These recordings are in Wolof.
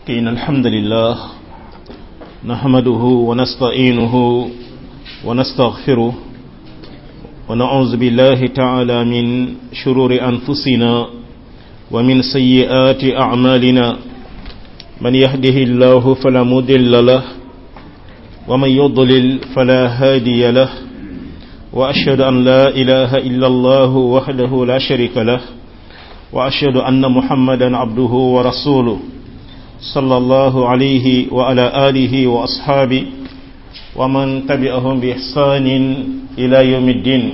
إن الحمد لله نحمده ونستعينه ونستغفره ونعوذ بالله تعالى من شرور أنفسنا ومن سيئات أعمالنا من يهده الله فلا مضل له ومن يضلل فلا هادي له وأشهد أن لا إله إلا الله وحده لا شريك له وأشهد أن محمدا عبده ورسوله صلى الله عليه وعلى آله وأصحابه ومن تبعهم بإحسان إلى يوم الدين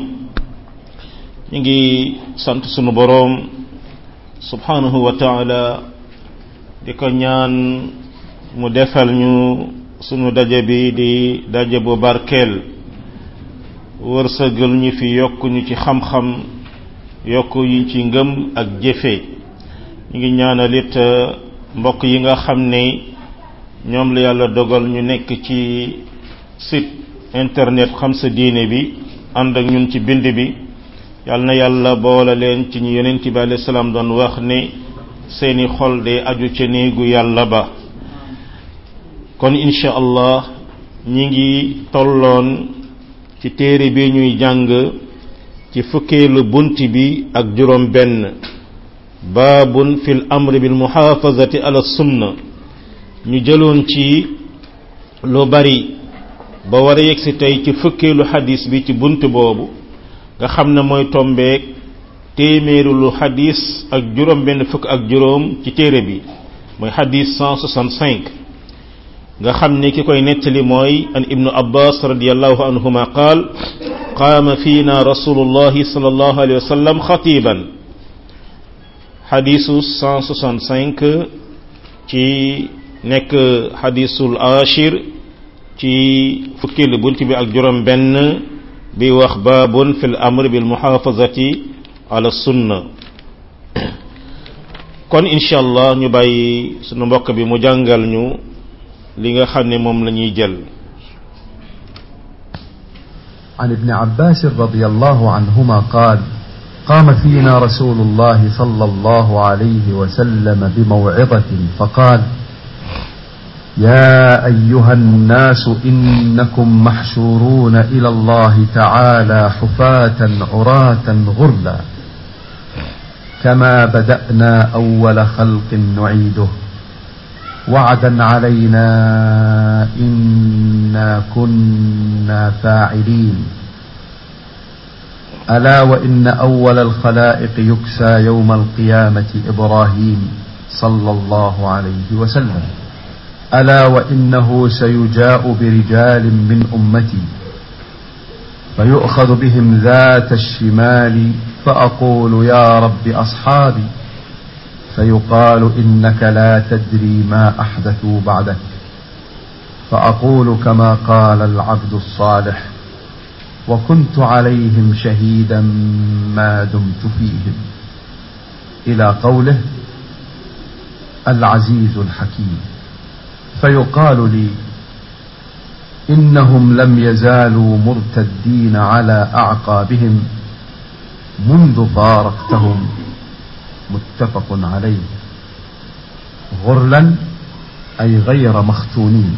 نجي سنت سنو بروم سبحانه وتعالى ديكو ñaan mu defal ñu sunu daje bi di daje bu barkeel wërsëgal ñu fi yokk ñu ci xam-xam yokk ñu ci ngëm ak jëfe ñu ngi ñaanal it mbokk yi nga xam ne ñoom la yàlla dogal ñu nekk ci site internet xam sa diine bi ànd ak ñun ci bind bi yàlla na yàlla boole leen ci ñu yonent bi alayhi salaam doon wax ne seeni xol de aju ca néegu yàlla ba kon incha allah ñi ngi tolloon ci téere bi ñuy jàng ci fukkeelu bunt bi ak juróom benn baabun fil amri bil muhaafazati ala sunna ñu jëloon ci lu bari ba war a yegsi tey ci fukkeelu xadis bi ci bunt boobu nga xam ne mooy tombeek téeméeru lu xadis ak juróom benn fukk ak juróom ci téere bi mooy xadis 165 nga xam ne ki koy nettali mooy an ibnu abbas radiallahu anhuma qaal qaama fiina rasulullahi sallallahu alayhi wa sallam xatiban xadisu 165 ci nekk xadisul ashir ci fukkeelu bunt bi ak juróom benn bi wax baabun fi l amr bil muxaafazati ala sunna kon incha allah ñu bàyyi sunu mbokk bi mu jàngal ñu li nga xam ne moom la ñuy jël عن ابن عباس رضي الله عنهما قال قام فينا رسول الله صلى الله عليه وسلم بموعظة فقال يا أيها الناس إنكم محشورون إلى الله تعالى حفاة عراة غرلا كما بدأنا أول خلق نعيده وعدا علينا إنا كنا فاعلين ألا وإن أول الخلائق يكسى يوم القيامة إبراهيم صلى الله عليه وسلم ألا وإنه سيجاء برجال من أمتي فيؤخذ بهم ذات الشمال فأقول يا رب أصحابي فيقال إنك لا تدري ما أحدثوا بعدك فأقول كما قال العبد الصالح وكنت عليهم شهيدا ما دمت فيهم إلى قوله العزيز الحكيم فيقال لي إنهم لم يزالوا مرتدين على أعقابهم منذ فارقتهم متفق عليه غرلا أي غير مختونين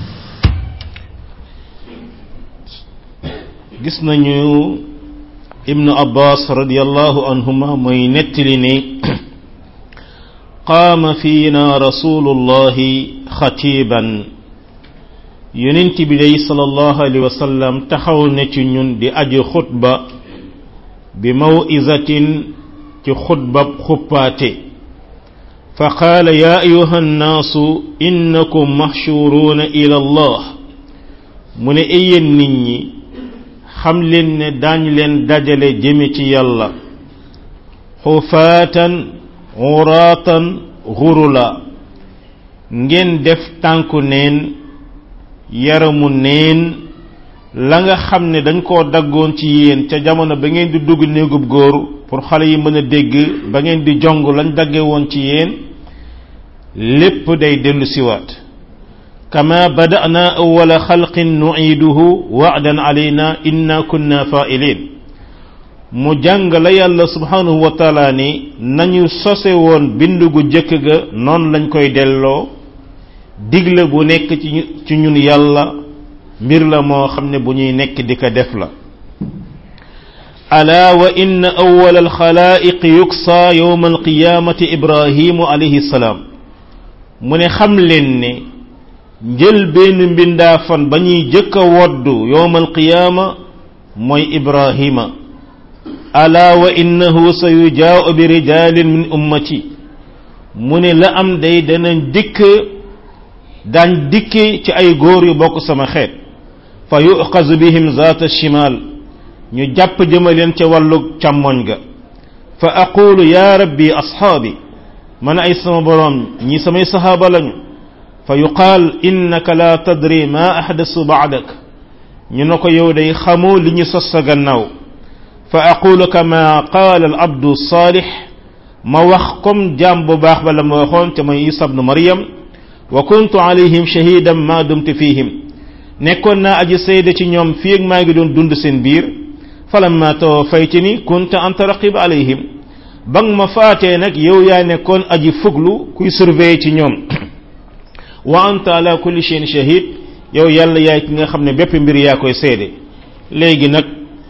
gis nañu ibnu abbas radiallahu anhuma mooy nettali ne qaama fiina rasulullahi xatiban yonent bi day sallallahu alayhi wa sallam taxaw na ci ñun di aji xutba bi mawizatin ci xutbab xuppaate fa qaala yaa ayuha nnaasu innakum maxshuruuna ila allah mu ne eyeen nit ñi xam leen ne daañ leen dajale jëme ci yàlla xufaatan xuraatan xurula ngeen def tànku neen yaramu neen la nga xam ne dañ koo daggoon ci yéen ca jamono ba ngeen di dugg néegub góor pour xale yi mën a dégg ba ngeen di jong lañ dagge woon ci yéen lépp day dellu siwaat kama bada'na awwala xalqin nu'iduhu wa'dan alayna inna kunna fa'ilin mu jàng la yàlla subhanahu wa taala ni nañu sose woon bind gu jëkk ga noonu lañ koy delloo digle bu nekk ci ci ñun yàlla mbir la moo xam ne bu ñuy nekk di ko def la ala wa inna awwal alxalaa'iq yuksa yowma alqiyamati ibrahimu alayhi salaam mu ne xam leen ne njël benn mbindaafan ba ñuy jëkk a woddu yowma alqiyaama mooy ibrahima ala wa innahu sa yujaau bi rijalin min ummati mu ne la am day danañ dikk daañ dikki ci ay góor yu bokk sama xeet fa yuqazu bihim zaata shimal ñu jàpp jëmaleen ca wàllu càmmoñ ga fa aqulu ya rabbi ashaabi man ay sama boroom ñi samay sahaaba lañu fa yuqaal innaka la tadri ma ahdasu baadak ñu ne ko yow day xamoo li ñu sos sa gannaaw fa aqulu kama qaala al abdu saalix ma wax comme jaam bu baax ba la ma waxoon te mooy isa bnu maryam wa kuntu alayhim shahidan ma dumtu fihim nekkoon naa aji sayda ci ñoom fii ak maa ngi doon dund seen biir falamma tawaffaytani kunta anta raqib alayhim ba nga ma faatee nag yow yaa nekkoon aji fuglu kuy surveiller ci ñoom wa anta ala kulli shay'in shahid yow yàlla yaay ki nga xam ne bépp mbir yaa koy seede léegi nag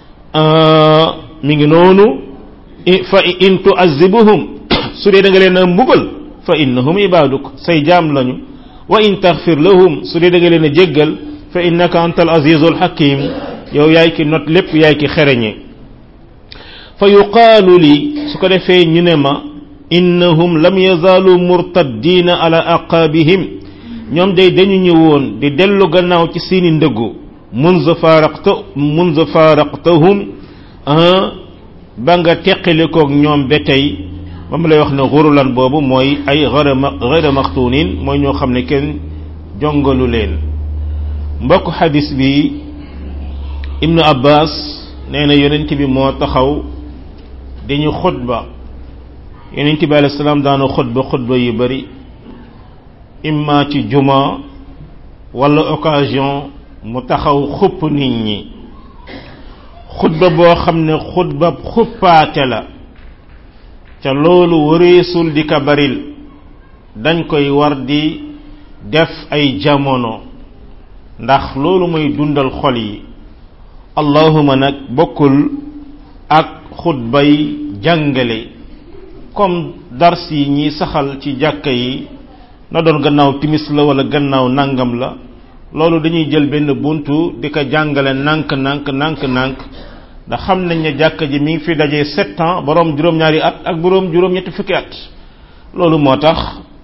mi ngi noonu fa in tuazibuhum su dee da nga leen a mbugal fa innahum ibaduk say jaam lañu wa in taxfir lahum su dee da nga leen a jéggal fa innaka anta al azizul hakim yow yaay ki not lépp yaay ki xereñe fa yuqaalu li su ko defee ñu ne ma innahum lam yazaalu murtaddina ala aqaabihim ñoom day dañu ñëwoon di dellu gannaaw ci seeni ndëggu munza faraqta munza faraqtahum ba nga teqalikoog ñoom ba tey ba mu lay wax ne xurulan boobu mooy ay gayra maxtuunin mooy ñoo xam ne kenn jongalu leen mbokk xadis bi ibnu abbas nee na yonent bi moo taxaw dañu xutba yonent bi alayhi salaam daana xutba xutba yu bari imma ci juma wala occasion mu taxaw xupp nit ñi xutba boo xam ne xutba xuppaate la ca loolu wareesul di ka baril dañ koy war di def ay jamono ndax loolu mooy dundal xol yi allahuma nag bokkul ak xutbay jàngale comme dars yi ñiy saxal ci jàkka yi na doon gannaaw timis la wala gannaaw nangam la loolu dañuy jël benn buntu di ko jàngale nànk nànk nànk nànk ndax xam nañ ne jàkka ji mi ngi fi dajee sept ans boroom juróom-ñaari at ak boroom juróom-ñetti fukki at loolu moo tax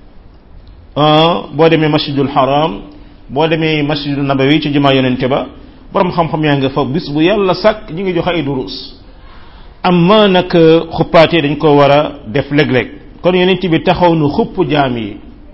boo demee masjidul haram boo demee masjidul nabawi ci jumaa yonente ba boroom xam-xam yaa nga fa bis bu yàlla sàkk ñu ngi joxe ay durus amma nag xuppaatee dañ ko war a def léeg-léeg kon yonent bi taxaw nu xupp jaam yi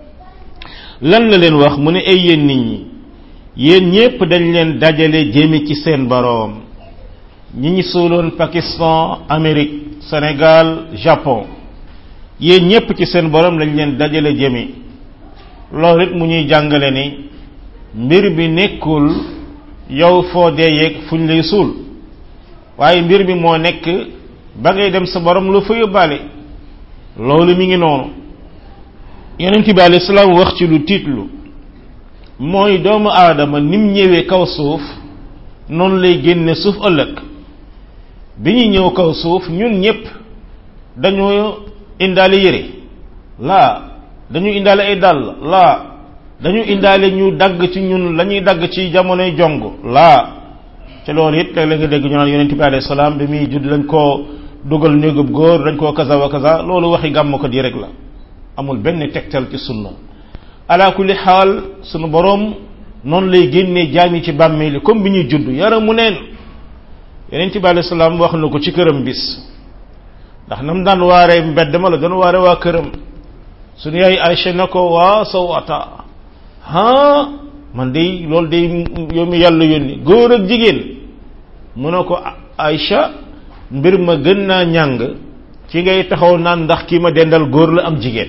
lan la leen wax mu ne ay yéen nit ñi yéen ñépp dañ leen dajale jéeme ci seen boroom ñi ñi suuloon Pakistan Amérique Sénégal Japon yéen ñépp ci seen boroom lañ leen dajale jéeme loolu it mu ñuy jàngale ni mbir bi nekkul yow foo dee yeeg fuñ lay suul waaye mbir bi moo nekk ba ngay dem sa borom lu fa yóbbaale loolu mi ngi noonu yonent bi alayhi salaam wax ci lu tiitlu mooy doomu aadama nim ñëwee kaw suuf noonu lay génne suuf ëllëg bi ñu ñëw kaw suuf ñun ñépp dañoo indaale yére laa dañu indaale ay dàll laa dañu indaale ñu dagg ci ñun la ñuy dagg ci jamonoy jong laa te loolu it léeg la nga dégg ñu naan yonent bi alayhi salaam bi muy judd lañ koo dugal néegub góor dañ koo kaza wa kaza loolu waxi gàmm ko di rek la amul benn tegtal ci sunna ala kulli xaal sunu boroom noonu lay génnee jaam yi ci bàmmeeli comme bi ñuy judd yaramu neen yonent bi alayhi salaam wax na ko ci këram bis ndax nam daan waaree mbedd ma la doon waare waa këram suñu yaay Aïcha na ko waa sawata ha man day loolu day yow mi yàlla yónni góor ak jigéen mu ne ko Aïcha mbir ma gën naa ñàng ci ngay taxaw naan ndax kii ma dendal góor la am jigéen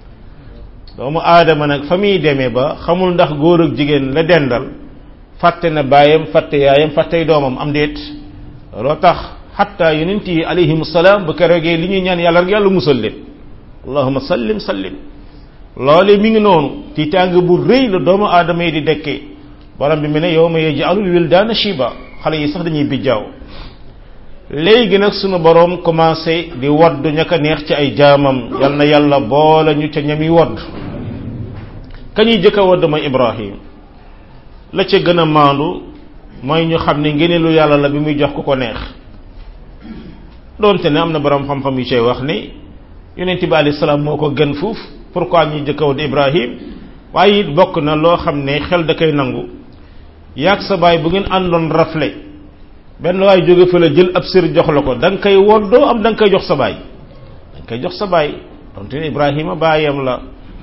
doomu aadama nag fa muy demee ba xamul ndax góor ak jigéen la dendal fàtte na baayam fàtte yaayam fàttey doomam am déet loo tax xatta yonent yi alayhim salaam bu keroogee li ñuy ñaan yàlla rek yàlla musal leen allahuma sallim sallim loole mi ngi noonu tiitaange bu rëy la doomu aadama yi di dekkee borom bi mu ne yow ma yaj'alul wildaana shiba xale yi sax dañuy bijjaaw léegi nag sunu borom commencé di wodd ña ko neex ci ay jaamam yal na yàlla boole ñu ca ñami wodd ka ñuy jëkk a wodd mooy Ibrahim la ca gën a maandu mooy ñu xam ne ngeneelu yàlla la bi muy jox ku ko neex doonte ne am na borom xam-xam yu cay wax ni yonent bi alayhi salaam moo ko gën fuuf pourquoi ñuy jëkk a wodd Ibrahim waaye it bokk na loo xam ne xel da koy nangu yaag sa baay bu ngeen àndoon rafle benn waay jóge fa la jël ab sër jox la ko da nga koy woddoo am da nga koy jox sa baay da nga koy jox sa baay donte ne Ibrahima baayam la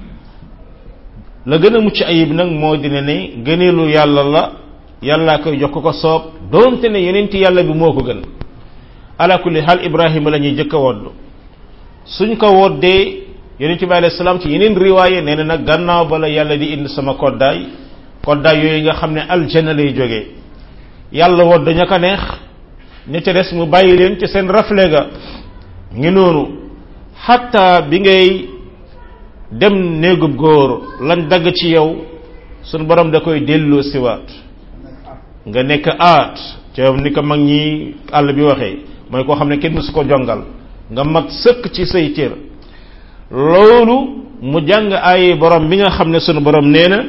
la gën a mucc ayib nag moo dina ne gëneelu yàlla la yàllaa koy jox ko ko soob donte ne yeneenti yàlla bi moo ko gën ala kulli xaal Ibrahima la ñuy jëkk a wodd suñ ko woddee yonent bi alayhi salaam ci yeneen riwaaye nee na nag gannaaw ba la yàlla di indi sama koddaay koddaay yooyu nga xam ne aljanna lay jógee yàlla wodd ña ko neex ña ca des mu bàyyi leen ci seen rafle ga ngi noonu xatta bi ngay dem néegub góor lañ dagg ci yow sunu borom da koy delloo siwaat nga nekk aat ca ni ko mag ñi àll bi waxee mooy koo xam ne kenn mësu ko jongal nga mag sëkk ci say cër loolu mu jàng ay borom bi nga xam ne sunu borom nee na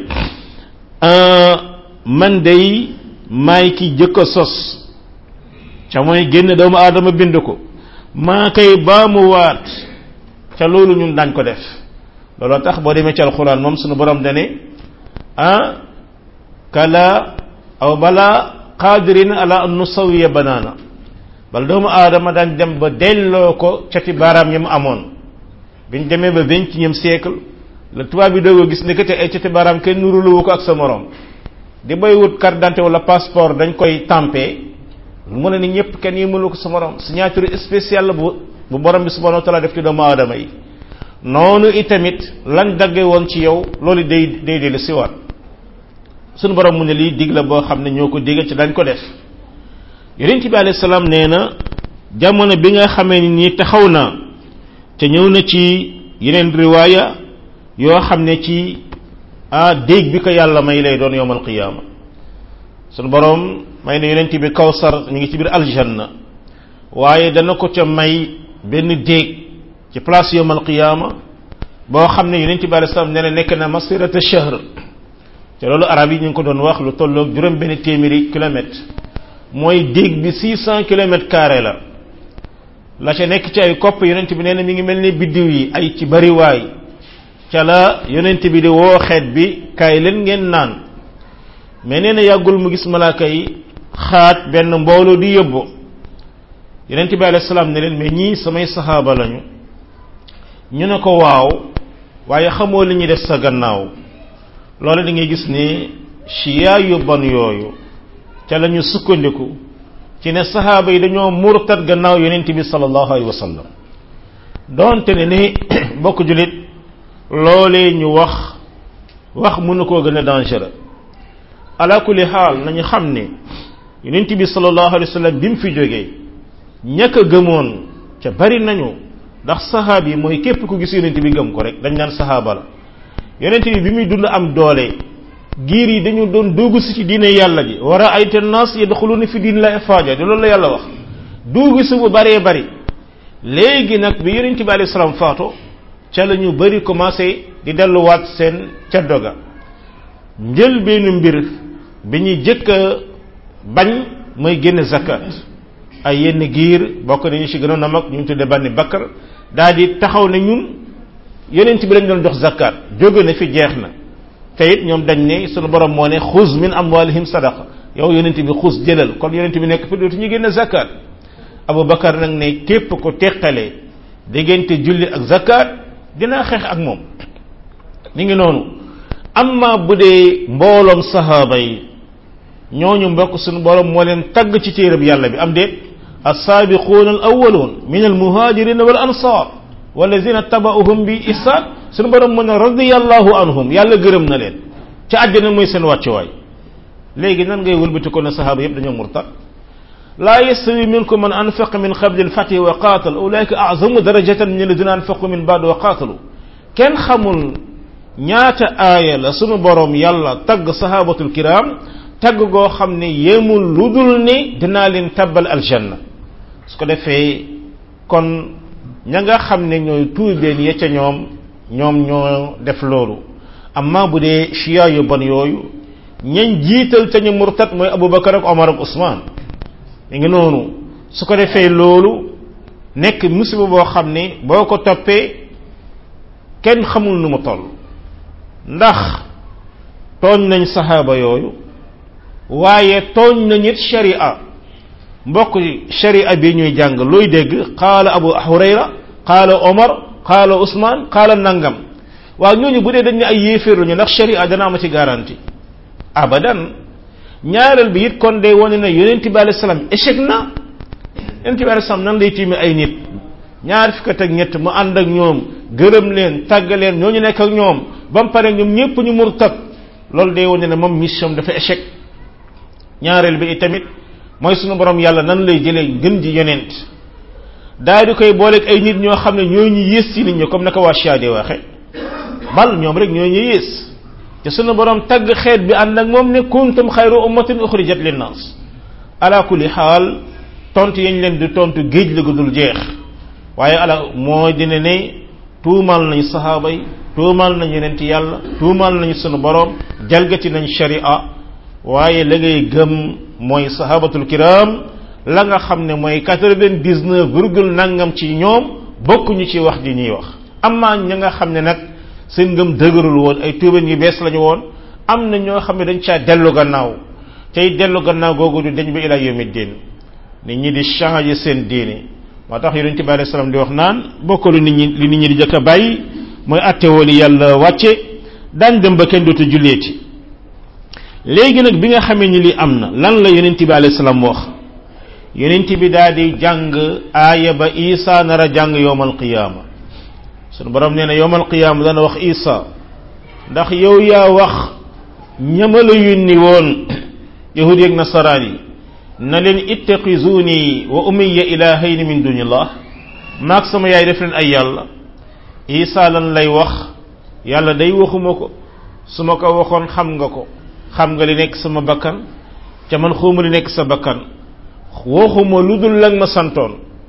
man day maay ki jëkk a sos ca mooy génn doomu aadama bind ko maa koy baamu waat ca loolu ñun daañ ko def looloo tax boo demee ci alxuraan moom sunu borom dane ah kala aw bala qaadirin ala an nusawiya banaana bal doomu aadama daañ dem ba delloo ko cati baaraam yi mu amoon biñ demee ba vingtième siècle la tubaab bi doog a gis ne que te ay cati baaraam kenn nuruluwu ko ak sa morom di bay wut carte d'identité wala passeport dañ koy tampé mu ne ni ñëpp kenn yi mënu ko sa morom signature spéciale bu bu borom bi subhanahu wa taala def ci doomu aadama yi noonu itamit lañ dagge woon ci yow loolu day day dellu siwaat suñu borom mu ne lii dig la boo xam ne ñoo ko digg ci dañ ko def yonent bi alayhi salaam nee na jamono bi nga xamee ni nii taxaw na te ñëw na ci yeneen riwaaya yoo xam ne ci ah dégg bi ko yàlla may lay doon yowmal qiyaama sunu borom may na yonent bi kawsar ñu ngi ci biir aljanna waaye dana ko ca may benn déeg ci place yowmal qiyaama boo xam ne yonent bi alayhi salaam nee na nekk na masirata shahr te loolu arab yi ñu ngi ko doon wax lu tolloog juróom benn téeméeri kilomètre mooy déeg bi six cent kilomètres carré la la ca nekk ci ay kopp yonent bi nee na mi ngi mel ni biddiw yi ay ci bariwaay ca la yonent bi di woo xeet bi kaay leen ngeen naan mais nee na yàggul mu gis malaaka yi xaaj benn mbooloo di yóbbu yonent bi alayhi salaam ne leen mais ñii samay saxaaba lañu ñu ne ko waaw waaye xamoo li ñuy def sa gannaaw loolu da ngay gis ni chiya yu bon yooyu ca la ñu sukkandiku ci ne saxaaba yi dañoo murtat gannaaw yonent bi sallallahu alayhi wa sallam donte ne ni bokk julit loolee ñu wax wax mënu koo gën a dangereux ala kulli xaal nañu xam ne yonent bi sallallahu alayhi wa sallam bi mu fi jógee ñàkk a gëmoon ca bari nañu ndax saxaab yi mooy képp ku gis yonent bi gëm ko rek dañ naan saxaaba la yonent bi bi muy dund am doole giir yi dañu doon dugg si ci diine yàlla ji war a ayta nas yadxuluna fi diin la afaaja di loolu la yàlla wax dugg si bu baree bari léegi nag bi yonent bi alayhi salaam faatu ca la ñu bari commencé di delluwaat seen ca doga njël benn mbir bi ñuy jëkk a bañ mooy génne zakat ay yenn giir bokk nañu ci gënoon a mag ñu tudde banni bakkar daal di taxaw ne ñun yonent bi lañ doon jox zakat jóge na fi jeex na te it ñoom dañ ne sunu borom moo ne xuz min amwalihim sadaqa yow yonent bi xuz jëlal kon yonent bi nekk fi dootu ñu génne zakat Abu Bakar nag ne képp ko teqale diggante julli ak zakat dinaa xeex ak moom ni ngi noonu amma bu dee mbooloom sahaaba yi ñooñu mbokk sunu borom moo leen tagg ci téereb yàlla bi am déet as-saabiquuna al awwaluun min al muhaajirina wal ansaar walladina tabauhum bi ihsaan sunu borom mën a radiyallahu anhum yàlla gërëm na leen ca àjjana mooy seen wàccuwaay léegi nan ngay wëlbati ko ne sahaaba yëpp dañoo murtad laa yastawi minkum man anfaqa min qabli al-fathi wa qaatal ulaika a'zamu darajatan min alladina anfaqu min ba'd wa qaatalu kenn xamul ñaata aaya la sunu borom yàlla tagg sahabatul kiram tagg goo xam ne yemul lu dul ni dinaa leen tabbal aljanna su ko defee kon ña nga xam ne ñooy tuubeen ya ca ñoom ñoom ñoo def loolu amma bu dee chia yu bon yooyu ñañ jiital ca ñu murtat mooy abubakar ak omar ak usman mi ngi noonu su ko defee loolu nekk musiba boo xam ne boo ko toppee kenn xamul nu mu toll ndax tooñ nañ saxaaba yooyu waaye tooñ nañ it sharia mbokk sharia bi ñuy jàng looy dégg qaala abu hurayra qaala omar qaala usman qaala nangam waaw ñooñu bu dee dañ ne ay yéeféer lañu ndax sharia dana ama ci garantie abadan ñaareel bi it kon day wane ne yonent bi alayhi salaam échec na yonent bi alayhi salaam nan lay tiime ay nit ñaar fukk ak ñett mu ànd ak ñoom gërëm leen tàgg leen ñooñu nekk ak ñoom ba mu pare ñoom ñëpp ñu murtat loolu day wane ne moom mission dafa échec ñaareel bi itamit mooy sunu borom yàlla nan lay jëlee gën ji yonent daal di koy booleeg ay nit ñoo xam ne ñoo ñu yées ci nit ñi comme naka waa Chia di waxe bal ñoom rek ñoo ñu yées te sunu borom tagg xeet bi ànd ak moom ne kuntum xayru ummatin uxrijat linnaas ala kulli xaal tontu yañ leen di tontu géej la gudul jeex waaye ala moo dina ne tuumal nañ sahaaba yi tuumal nañ yonent yàlla tuumal nañ sunu borom jalgati nañ sharia waaye la ngay gëm mooy sahabatul kiram la nga xam ne mooy quatre-vingt-dix-neuf virgule nangam ci ñoom bokkuñu ci wax ji ñuy wax amaa ña nga xam ne nag seen ngëm dëgërul woon ay tuubeen yu bees lañu woon am na ñoo xam ne dañ caa dellu gannaaw tey dellu gannaaw googu du dañ ba ila yawmi diin nit ñi di changer seen diine moo tax yonente bi alayhi salaam di wax naan bokkalu nit ñi li nit ñi di jëkk a bàyyi mooy attewoo li yàlla wàcce daañ dem ba kenn dootu julleeti léegi nag bi nga xamee ni li am na lan la yonent bi alayhi salaam wax yonent bi daal di jàng aaya ba isa nar a jàng yowmal qiyaama sunu borom nee na yowmal qiyaama dana wax isa ndax yow yaa wax ñama la yónni woon yahudi ak nasaraan yi na leen ittaqizuni wa umiya ilahayni min dunillah maag sama yaay def leen ay yàlla isa lan lay wax yàlla day waxuma ko su ma ko waxoon xam nga ko xam nga li nekk sama bakkan ca man xawma li nekk sa bakkan waxuma lu dul lang ma santoon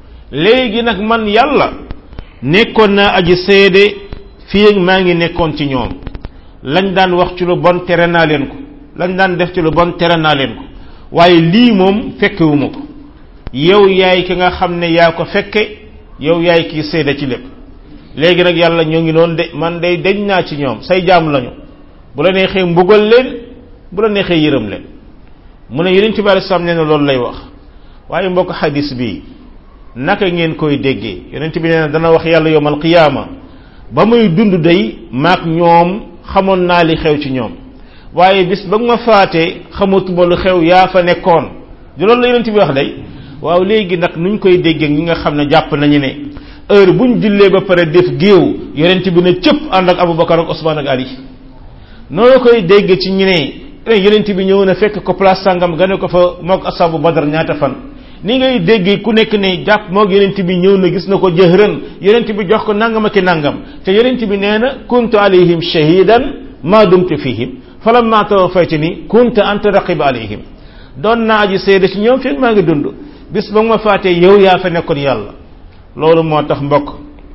léegi nag man yàlla nekkoon naa aji seede fii ak maa ngi nekkoon ci ñoom lañ daan wax ci lu bon tere naa leen ko lañ daan def ci lu bon tere naa leen ko waaye lii moom fekkewuma ko yow yaay ki nga xam ne yaa ko fekke yow yaay kii seede ci lépp léegi nag yàlla ñoo ngi noonu de man day deñ naa ci ñoom say jaam lañu bu la neexee mbugal leen bu la neexee yërëm leen mu ne yonent bi alayhi salaam nee na loolu lay wax waaye mbokk xadis bi naka ngeen koy déggee yonent bi nee na dana wax yàlla yowmal qiyaama ba muy dund day maak ñoom xamoon naa li xew ci ñoom waaye bis ba nga ma faatee xamatuma lu xew yaa fa nekkoon du loolu la yonent bi wax day waaw léegi nag nuñ koy déggee ñi nga xam ne jàpp nañu ne heure buñ jullee ba pare def géew yonent bi ne cëpp ànd ak Abubakar ak Usmaan ak Ali noonu koy dégg ci ñu ne yonent bi ñëw na fekk ko place sangam gane ko fa mook asabu badar ñaata fan ni ngay déggee ku nekk ne jàpp mook yonent bi ñëw na gis na ko jëhran yonent bi jox ko nangam ak nangam te yonent bi nee na kuntu alayhim shahidan ma dumtu fihim falamma tawaffaytani kunta anta raqib alayhim doon naa aji seede ci ñoom fekk maa ngi dund bis ba nga ma faatee yow yaa fa nekkoon yàlla loolu moo tax mbokk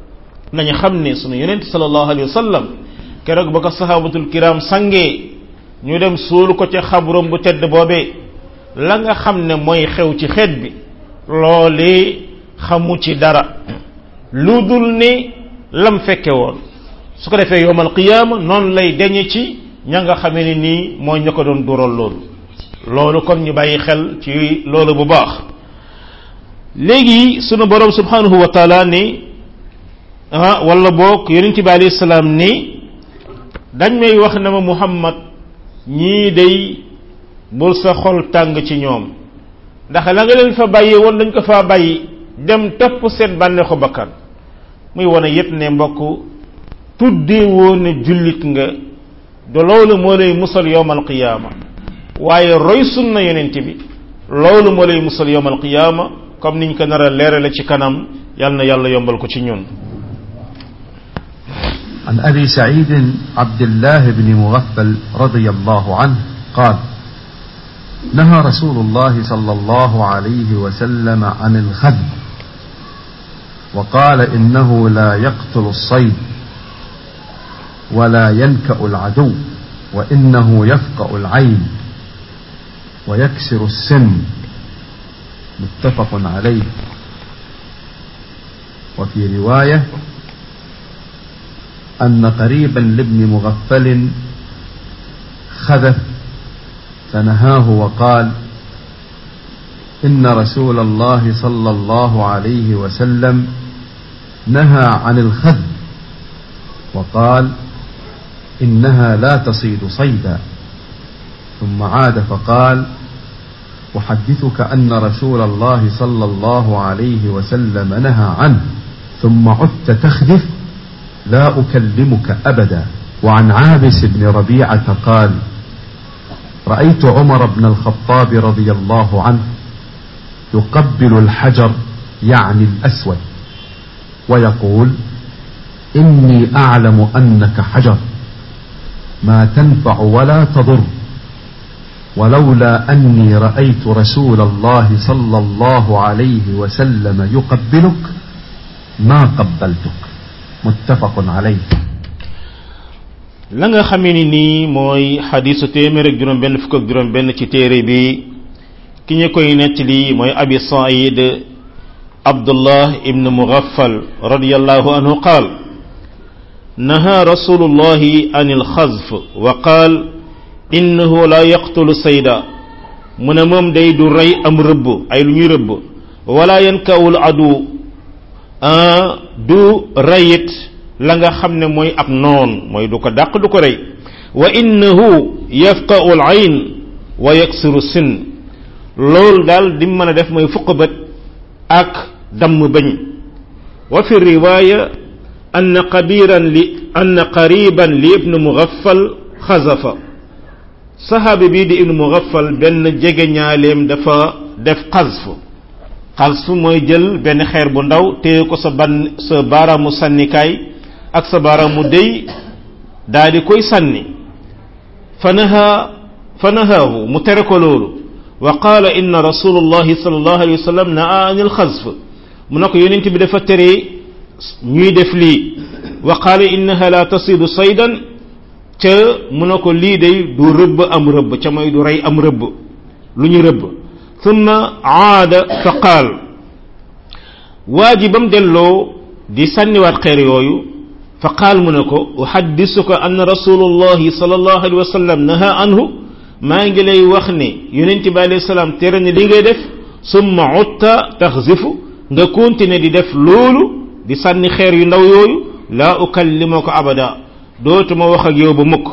nañu xam ne sunu yonent sallallahu alayhi wa sallam keroog ba ko sahabatul kiram sangee ñu dem suul ko ca xabrom bu tedd boobee la nga xam ne mooy xew ci xeet bi loolee xamu ci dara lu dul ne lam fekke woon su ko defee yowmal qiyaama noonu lay deñe ci ña nga xamee ne nii mooy ña ko doon dural loolu loolu kon ñu bàyyi xel ci loolu bu baax léegi sunu borom subhanahu wa taala ni ah wala boog yonent bi alayhi salaam ni dañ may wax na ma muhammad ñii day bul sa xol tàng ci ñoom ndax la nga leen fa bàyyi woon dañ ko faa bàyyi dem topp seen bànneexu bakkan muy wane yépp ne mbokk tuddee woon ne jullit nga de loolu moo lay musal yowmal qiyaama waaye roy sunna yonent bi loolu moo lay musal yowmal qiyaama comme niñ ko nar a leerale ci kanam yal na yàlla yombal ko ci ñun عن أبي سعيد عبد الله بن مغفل رضي الله عنه قال نهى رسول الله صلى الله عليه وسلم عن الخذ وقال إنه لا يقتل الصيد ولا ينكأ العدو وإنه يفقأ العين ويكسر السن متفق عليه وفي رواية أن قريبا لابن مغفل خذف فنهاه وقال إن رسول الله صلى الله عليه وسلم نهى عن الخذ وقال إنها لا تصيد صيدا ثم عاد فقال أحدثك أن رسول الله صلى الله عليه وسلم نهى عنه ثم عدت تخذف لا أكلمك أبدا وعن عابس بن ربيعة قال رأيت عمر بن الخطاب رضي الله عنه يقبل الحجر يعني الأسود ويقول إني أعلم أنك حجر ما تنفع ولا تضر ولولا أني رأيت رسول الله صلى الله عليه وسلم يقبلك ما قبلتك متفق عليه la nga xamee ni nii mooy xadisu téeméer ak juróom benn fukk ak juróom benn ci téere bi ki ñu koy nettali mooy abi said abdullah ibn mughaffal radiyallahu anhu qaal naha rasulullahi an alxazf wa qaal innahu la yaqtulu sayda mu ne moom day du rey am rëbb ay lu ñuy rëbb wala yankawul adu du reyit la nga xam ne mooy ab noon mooy du ko dàq du ko rey wa innahu yafqa'u al ayn wa yaksiru sin loolu daal di mën a def mooy fuq bët ak damm bañ wa fi riwaya ann qabiran li ann qariban li ibnu mughaffal xazafa saxaabi bii di ibnu mughaffal benn jege ñaaleem dafa def xazf xazf mooy jël benn xeer bu ndaw téye ko sa ban sa baaraamu sànnikaay ak sa baaraamu déy daa di koy sànni fanaha fanahaahu mu tere ko loolu wa qaala inna rasulullahi sallallahu alayhi wa sallam naa anil xazf mu ne ko yonent bi dafa tere ñuy def lii wa qaala innaha la tasidu saydan ca mu ne ko lii day du rëbb am rëbb ca mooy du rey am rëbb lu ñu rëbb thumma aada fa qaal waa ji ba mu delloo di sànniwaat xeer yooyu fa qaal mu ne ko uhaddisuka anna rasulullahi sallallahu alayhi wa sallam naha anhu maa ngi lay wax ne yonent bi alayhi salaam tere ne li ngay def summa utta taxzifu nga continuer di def loolu di sànni xeer yu ndaw yooyu laa ukallimaka abada dootuma wax ak yow ba mukk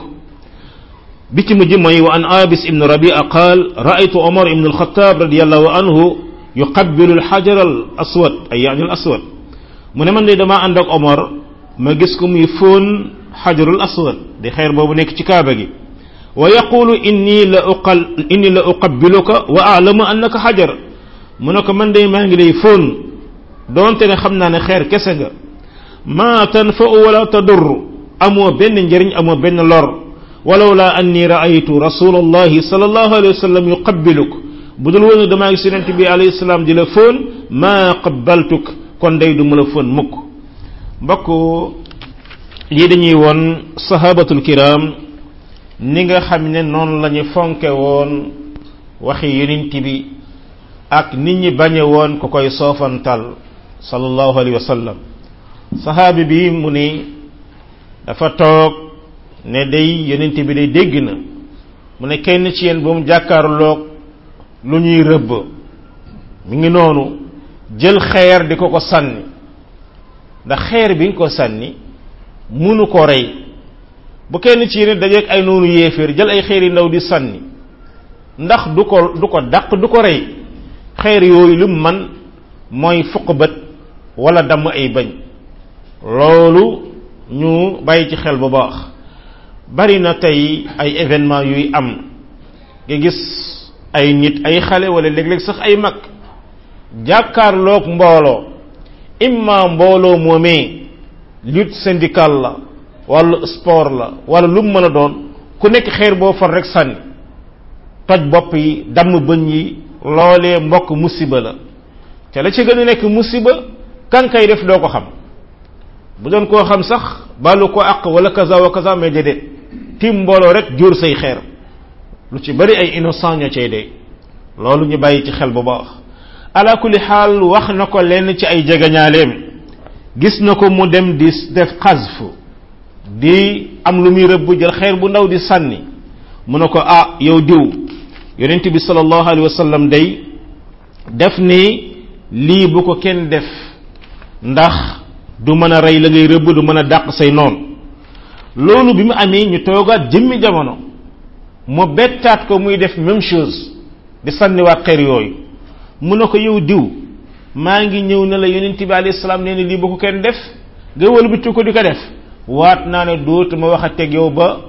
bi ci mujj mooy wa an abis ibn rabia qaal raaytu omar ibn alxataab radiallahu anhu yuqabbilu alxajar al aswad ay yaani al aswad mu ne man de damaa ànd ak omar ma gis ko muy fóon xajarul aswad di xeer boobu nekk ci kaaba gi wa yaqulu inni la uqal inni la uqabbiluka wa alamu annaka xajar mu ne ko man de maa ngi lay fóon doonte ne xam naa ne xeer kese nga ma tanfa'u wala tadur amoo benn njëriñ amoo benn lor walaw la anni raaytu rasulallahi sallallahu alayhi wa sallam yuqabbiluk bu dul woon damaa gis yonent bi alayhi salaam di la fóon ma qabbaltuk kon day du ma la fóon mukk mbokk lii dañuy woon sahabatul kiram ni nga xam ne noonu la ñu fonke woon waxi yonent bi ak nit ñi bañe woon ku koy soofantal sallallahu alayhi wa sallam sahaabi bi mu ni dafa toog ne day yonent bi day dégg na mu ne kenn ci yéen bu mu jàkkaarloog lu ñuy rëbb mi ngi noonu jël xeer di ko ko sànni ndax xeer bi nga ko sànni munu ko rey bu kenn ci yéen dajeeg ay noonu yéeféer jël ay xeer yu ndaw di sànni ndax du ko du ko dàq du ko rey xeer yooyu lu man mooy fuq bët wala damm ay bañ loolu ñu bàyyi ci xel bu baax bari na tey ay événement yuy am nga gis ay nit ay xale wala léeg-léeg sax ay mag jàkkaarloog mbooloo imma mbooloo moomee lutte syndicale la wala sport la wala lu mu mën a doon ku nekk xeer boo far rek sànni toj bopp yi damm bëñ yi loolee mbokk musiba la te la ci gën a nekk musiba kan kay def doo ko xam bu doon koo xam sax balu ko àq wala kaza wa kaza mais déedéet tim mbooloo rek jóor say xeer lu ci bari ay innocent ñoo cay dee loolu ñu bàyyi ci xel bu baax ala kulli xaal wax na ko lenn ci ay jegañaaleem gis na ko mu dem di def xasf di am lu muy rëbb jël xeer bu ndaw di sànni mu ne ko ah yow diw yonent bi sallallahu alayhi wa sallam day def ni lii bu ko kenn def ndax du mën a rey la ngay rëbb du mën a dàq say noon loolu bi mu amee ñu toogaat jëmmi jamono mu bettaat ko muy def même chose di sànniwaat xeer yooyu mu ne ko yow diw maa ngi ñëw ne la yonent bi alayhi salaam nee na lii bu ko kenn def nga wëlbati ko di ko def waat naa ne dootuma wax a teg yow ba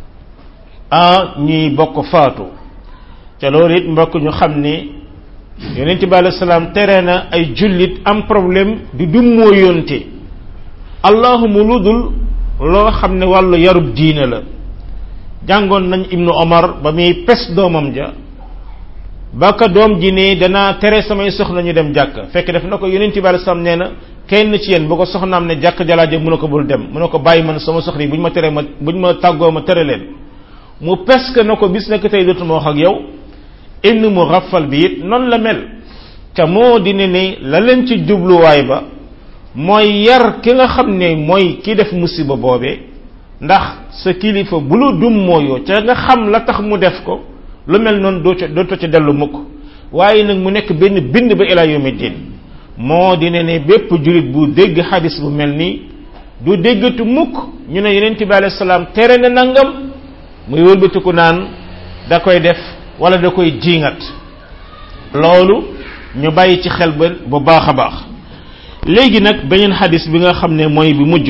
ah ñuy bokk faatu te loolu it mbokk ñu xam ni yonent bi alayhi salaam tere na ay jullit am problème di dummoo yonte allahuma lu dul loo xam ne wàllu yarub diine la jàngoon nañ ibnu omar ba muy pes doomam ja ba ka doom ji ne danaa tere samay soxna ñu dem jàkk fekk def na ko yonent bi alayhi salaam nee na kenn ci yéen bu ko soxnaam ne jàkk jalaaje mu ne ko bul dem mu ne ko bàyyi man sama soxna yi bu ñu ma teree ma bu ñu ma tàggoo ma tere leen mu peske na ko bis nekk tey dootuma wax ak yow ibnu mu rafal bi it noonu la mel te moo di ne ni la leen ci jubluwaay ba mooy yar ki nga xam ne mooy ki def musiba boobee ndax sa kilifa bu lu dum mooyoo ca nga xam la tax mu def ko lu mel noonu doo ca dooto ca dellu mukk waaye nag mu nekk benn bind ba ilaa yawmi din moo di ne ne bépp julit bu dégg xadis bu mel nii du déggatu mukk ñu ne yonent bi alayhi salaam tere na nangam muy wëlbatiku naan da koy def wala da koy jiingat loolu ñu bàyyi ci xel ba bu baax a baax léegi nag beneen xadis bi nga xam ne mooy bi mujj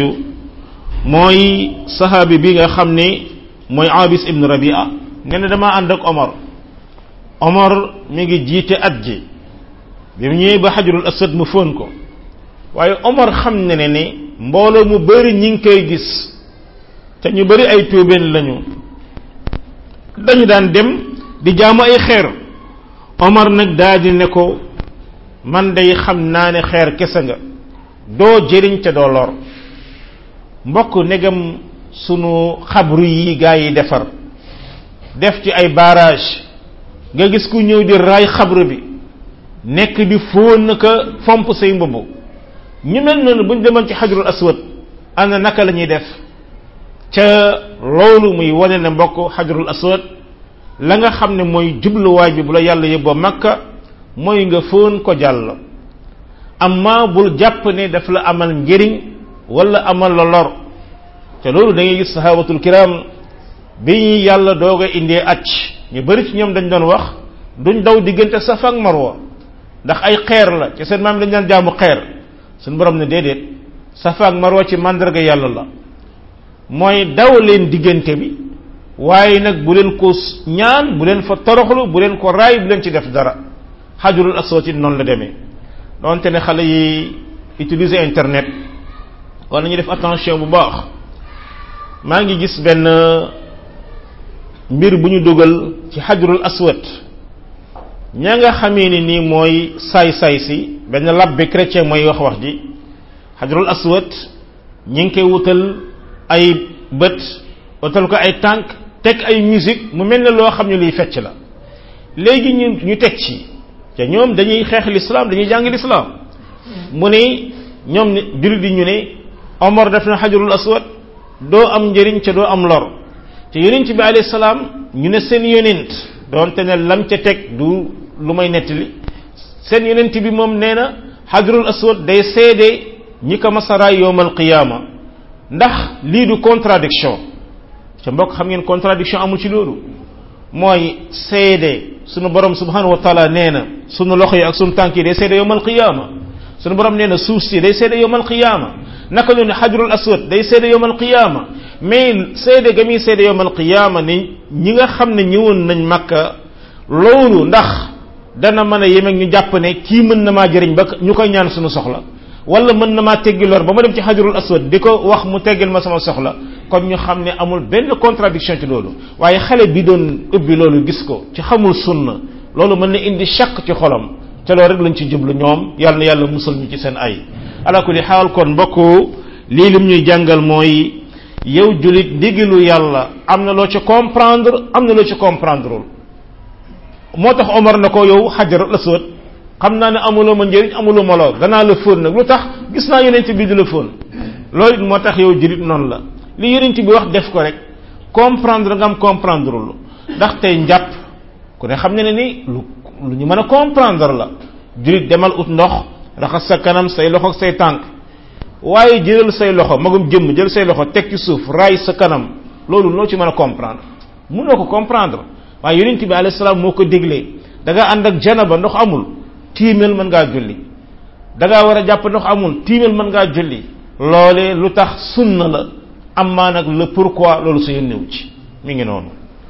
mooy saxaabi bi nga xam ne mooy abis ibn rabia nga ne dama ànd ak omar omar mi ngi jiite at ji bi mu ñëwee ba xajarul asad mu fóon ko waaye omar xam ne ne ne mbooloo mu bëri ñi ngi koy gis te ñu bëri ay tuubeen lañu dañu daan dem di jaamu ay xeer omar nag daal di ne ko man day xam naa ne xeer kese nga doo jëriñ te doo lor mbokk negam sunu xabru yi gaa yi defar def ci ay barrage nga gis ku ñëw di raay xabru bi nekk di fóon ka fomp say mbubb ñu mel noonu bu ñu demoon ci xajrul aswad ana naka la ñuy def ca loolu muy wane ne mbokk xajrul aswad la nga xam ne mooy jubluwaay bi bu la yàlla yóbboo makka mooy nga fóon ko jàll amma bul jàpp ne daf la amal njëriñ wala amal la lor te loolu da ngay gis sahabatul kiram bi ñu yàlla doog a indee acc ñu bari ci ñoom dañ doon wax duñ daw diggante safa ak marwa ndax ay xeer la ci seen maam dañ daan jaamu xeer suñu borom ne déedéet safa ak marwa ci mandarga yàlla la mooy daw leen diggante bi waaye nag bu leen ko ñaan bu leen fa toroxlu bu leen ko raay bu leen ci def dara xajurul aswad it noonu la demee donte ne xale yi utiliser internet war nañu def attention bu baax maa ngi gis benn mbir bu ñu dugal ci xajurul aswad ña nga xamee ni nii mooy saay-saay si benn labbe chrétien mooy wax wax ji xajurul aswad ñi ngi koy wutal ay bët wutal ko ay tànk teg ay musique mu mel ne loo xam ne liy fecc la léegi ñu ñu teg ci te ñoom dañuy xeex l'islam dañuy jàng l'islam mu ne ñoom ne jullit yi ñu ne Omar def na xajarul aswad doo am njëriñ ca doo am lor te yonent bi alayhi salaam ñu ne seen yonent doonte ne lam ca teg du lu may nettali seen yonent bi moom nee na xajarul aswad day seede ñi ko masaraay yowmal qiyaama ndax lii du contradiction ca mbokk xam ngeen contradiction amul ci loolu mooy seede sunu borom subhanahu wa taala nee na sunu loxo yi ak sunu tànk yi day seede yowmal qiyaama sunu borom nee na suuf si day seede yowmal qiyaama naka noonu xajrul aswad day seede yowmal qiyaama mais seede ga muy seede yowmal qiyaama ni ñi nga xam ne ñëwoon nañ makka loolu ndax dana mën a yemeeg ñu jàpp ne kii mën na maa jëriñ ba ñu koy ñaan suñu soxla wala mën na maa teggi lor ba ma dem ci xajrul aswad di ko wax mu teggil ma sama soxla kon ñu xam ne amul benn contradiction ci loolu waaye xale bi doon ubbi loolu gis ko ci xamul sunna loolu mën na indi chaq ci xolam te loolu rek lañ ci jublu ñoom yàlla na yàlla musal ñu ci seen ay ala kulli xaal kon mbokku lii lim ñuy jàngal mooy yow julit ndigalu yàlla am na loo ci comprendre am na loo ci comprendreul moo tax Omar na ko yow xajar la sóot xam naa ne amuloo ma njëriñ amuloo ma loo danaa la fóon nag lu tax gis naa yonent bi di la fóon loolu it moo tax yow julit noonu la li yonent bi wax def ko rek comprendre nga am comprendreul ndax tey njàpp ku ne xam ne ne ni lu lu ñu mën a comprendre la julit demal ut ndox raxas sa kanam say loxo ak say tànk waaye jëlal say loxo magum jëmm jël say loxo teg ci suuf raay sa kanam loolu noo ci mën a comprendre mënoo ko comprendre waaye yonent bi alayhi salaam moo ko déglee da nga ànd ak janaba ndox amul tiimel mën ngaa julli da ngaa war a jàpp ndox amul tiimel mën ngaa julli loole lu tax sunna la am maa nag le pourquoi loolu sa yónnewu ci mi ngi noonu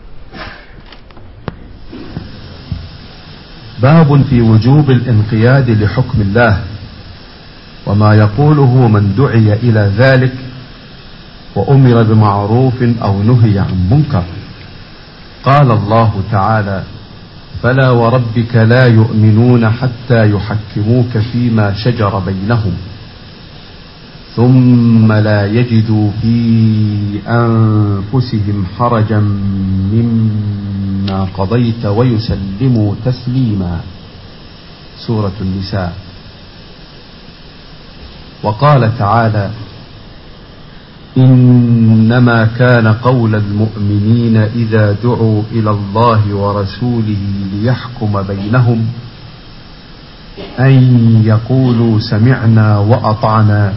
باب في وجوب الانقياد لحكم الله وما يقوله من دعي الى ذلك وامر بمعروف او نهي عن منكر قال الله تعالى فلا وربك لا يؤمنون حتى يحكموك فيما شجر بينهم ثم لا يجدوا في انفسهم حرجا مما قضيت ويسلموا تسليما سوره النساء وقال تعالى انما كان قول المؤمنين اذا دعوا الى الله ورسوله ليحكم بينهم ان يقولوا سمعنا واطعنا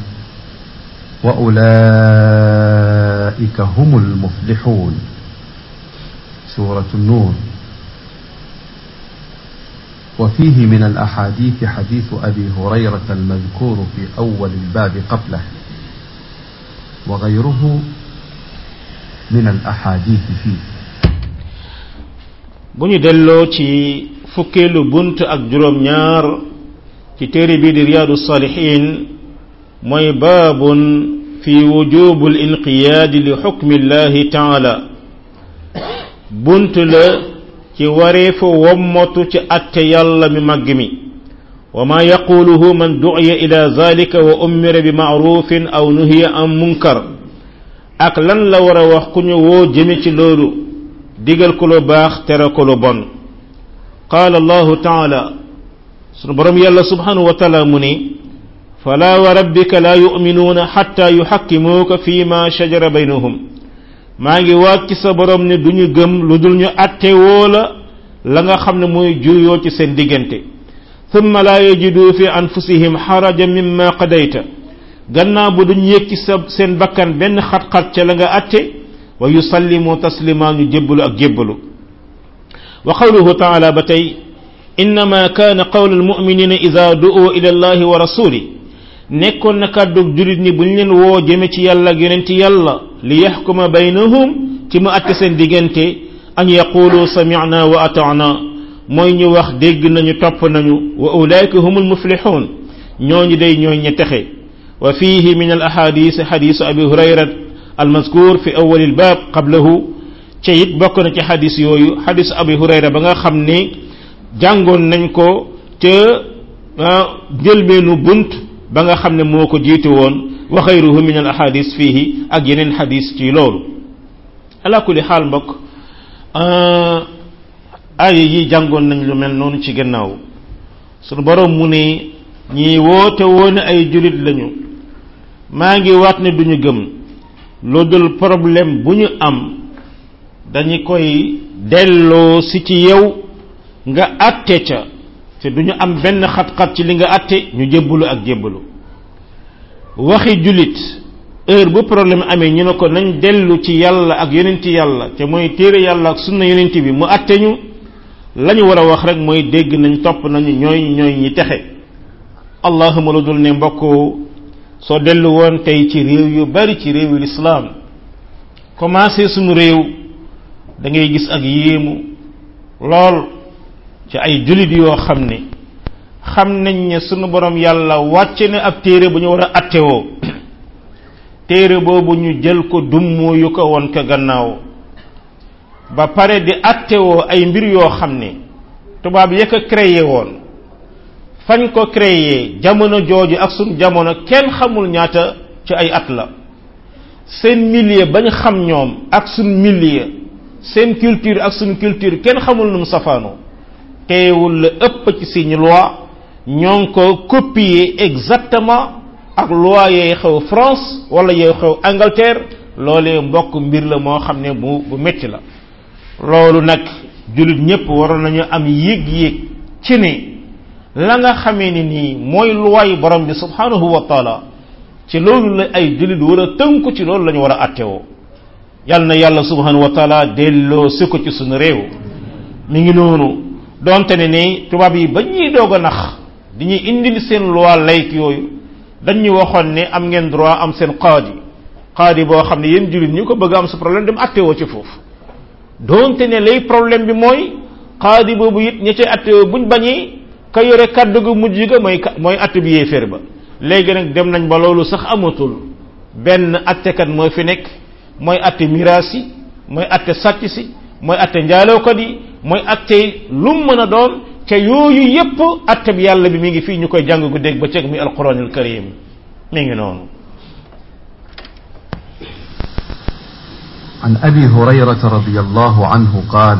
واولئك هم المفلحون سوره النور وفيه من الاحاديث حديث ابي هريره المذكور في اول الباب قبله وغيره من الاحاديث فيه bu ñu delloo ci fukkeelu bunt ak juróom ñaar ci téere bii di riyaadu salihin mooy baabun fi wujubu l inqiyaadi li xukmi llahi taala bunt la ci wareefu wommatu ci atte yàlla mi màgg mi wa ma yaquluhu man du'iya ila zalika wa ummira bi ma'rufin aw nuhiya an munkar ak lan la war a wax ku ñu woo jëme ci loolu digal ko lu baax tere ko lu bon qaala allahu taala sunu borom yàlla subhanahu wa taala mu ni fala wa rabbika la yu'minuuna xatta yuxakkimuuka fi ma shajara baynahum maa ngi waat ci sa borom ne du ñu gëm lu dul ñu atte woo la la nga xam ne mooy juyoo ci seen diggante thumma la yajidu fi anfusihim xaraja mimma qadayta gannaaw bu duñ yëg ci sa seen bakkan benn xat-xat ca la nga atte wa yusallimu taslima ñu jébbalu ak jébbalu wa qawluhu taala ba tey innama kaana qawlu almuminina ida du'u ila allahi wa rasuli nekkoon na kàddug julit ñi bu ñu leen woo jëme ci yàlla ak yonenti yàlla li yaxkuma baynahum ci mu atte seen diggante an yaqulu samicna wa atana mooy ñu wax dégg nañu topp nañu wa ulaika humul muflixuun ñooñu day ñooy ña texe wa fihi min al ahadis xadisu abi hurayra almazkur fi awal albab qablahu ca it bokk na ci xadis yooyu xadisu abi hurayra ba nga xam ne jàngoon nañ ko ca njëlbeenu bunt ba nga xam ne moo ko jiitu woon wa xayruhu min al ahadis fihi ak yeneen xadis ci loolu ala kulli xaal mbokk aaya yi jàngoon nañ lu mel noonu ci gannaaw sunu borom mu ne ñi woote woon ay julit lañu maa ngi waat ne duñu gëm lu dul problème bu ñu am dañu koy delloo si ci yow nga atte ca te duñu am benn xat-xat ci li nga atte ñu jébbalu ak jébbalu waxi julit heure bu problème amee ñu ne ko nañ dellu ci yàlla ak yonenti yàlla te mooy téere yàlla ak sunna yonenti bi mu atte ñu la ñu war a wax rek mooy dégg nañ topp nañu ñooy ñooy ñi texe allahuma lu dul ne mbokk soo dellu woon tey ci réew yu bari ci réewu lislaam commencé suñu réew da ngay gis ak yéemu lool ci ay julit yoo xam ne xam nañ ne sunu borom yàlla wàcce na ab téere bu ñu war a attewoo téere boobu ñu jël ko dummu yu ko woon ko gannaaw ba pare di attewoo ay mbir yoo xam ne tubaab ya ko créé woon fañ ko créé jamono jooju ak suñ jamono kenn xamul ñaata ci ay at la seen milieu bañ xam ñoom ak suñ milieu seen culture ak suñ culture kenn xamul nu mu safaanoo teewul la ëpp ci suñu loi ñoo ngi ko copier exactement ak loi yee xew France wala yee xew Angleterre loolee mbokk mbir la moo xam ne bu bu metti la loolu nag jullit ñépp waroon nañu am yéeg-yéeg ci ne la nga xamee ni nii mooy loi borom bi subhanahu wa taala ci loolu la ay jullit war a tënku ci loolu la ñu war a attewoo yal na yàlla subhanahu wa taala delloo si ko ci suñu réew mi ngi noonu donte ne ni tubaab yi ba ñuy doog a nax di ñuy indil seen loi layk yooyu dañ ñu waxoon ne am ngeen droit am seen qaadi qaadi boo xam ne yéen jullit ñu ko bëgg am sa problème dem attewoo ci foofu donte ne lay problème bi mooy qaadi boobu it ña cay attewoo buñ bañee ka yore kàddu gu mujj ga mooy mooy atte bi yéeféer ba léegi nag dem nañ ba loolu sax amatul benn attekat mooy fi nekk mooy atte miraas yi mooy atte sàcc si mooy atte njaalookat yi mooy atte lu mu mën a doon te yooyu yépp atte bi yàlla bi mi ngi fii ñu koy jàng gu dégg ba cëg mi alquranul karim mi ngi noonu عن ابي هريره رضي الله عنه قال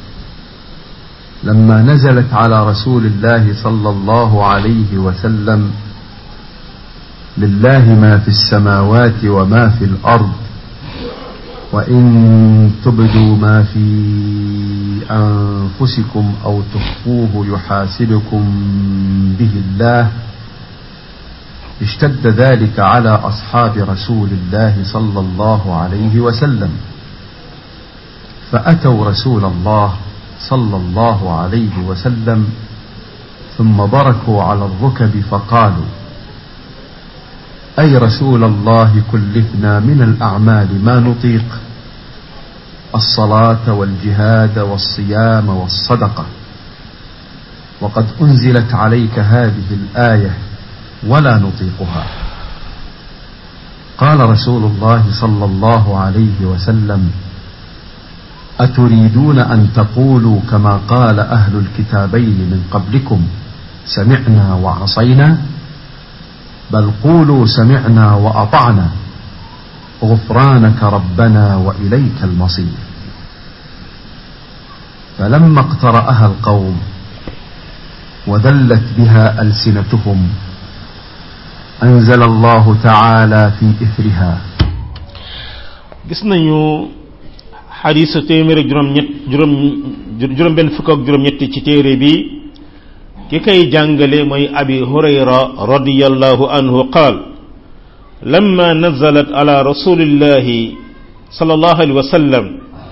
لما نزلت على رسول الله صلى الله عليه وسلم لله ما في السماوات وما في الارض وان تبدوا ما في انفسكم او تخفوه يحاسبكم به الله اشتد ذلك على اصحاب رسول الله صلى الله عليه وسلم فاتوا رسول الله صلى الله عليه وسلم ثم بركوا على الركب فقالوا اي رسول الله كلفنا من الاعمال ما نطيق الصلاه والجهاد والصيام والصدقه وقد انزلت عليك هذه الايه ولا نطيقها قال رسول الله صلى الله عليه وسلم اتريدون ان تقولوا كما قال اهل الكتابين من قبلكم سمعنا وعصينا بل قولوا سمعنا واطعنا غفرانك ربنا واليك المصير فلما اقتراها القوم وذلت بها السنتهم انزل الله تعالى في اثرها gis nañu xadiisa téeméer ak juróom ñett juróom juróom benn fukk ak juróom ñetti ci téere bi ki kay jàngale mooy abi hurayra radiyallahu anhu qaal lamma nazalat ala rasulillahi sallallahu alayhi wa sallam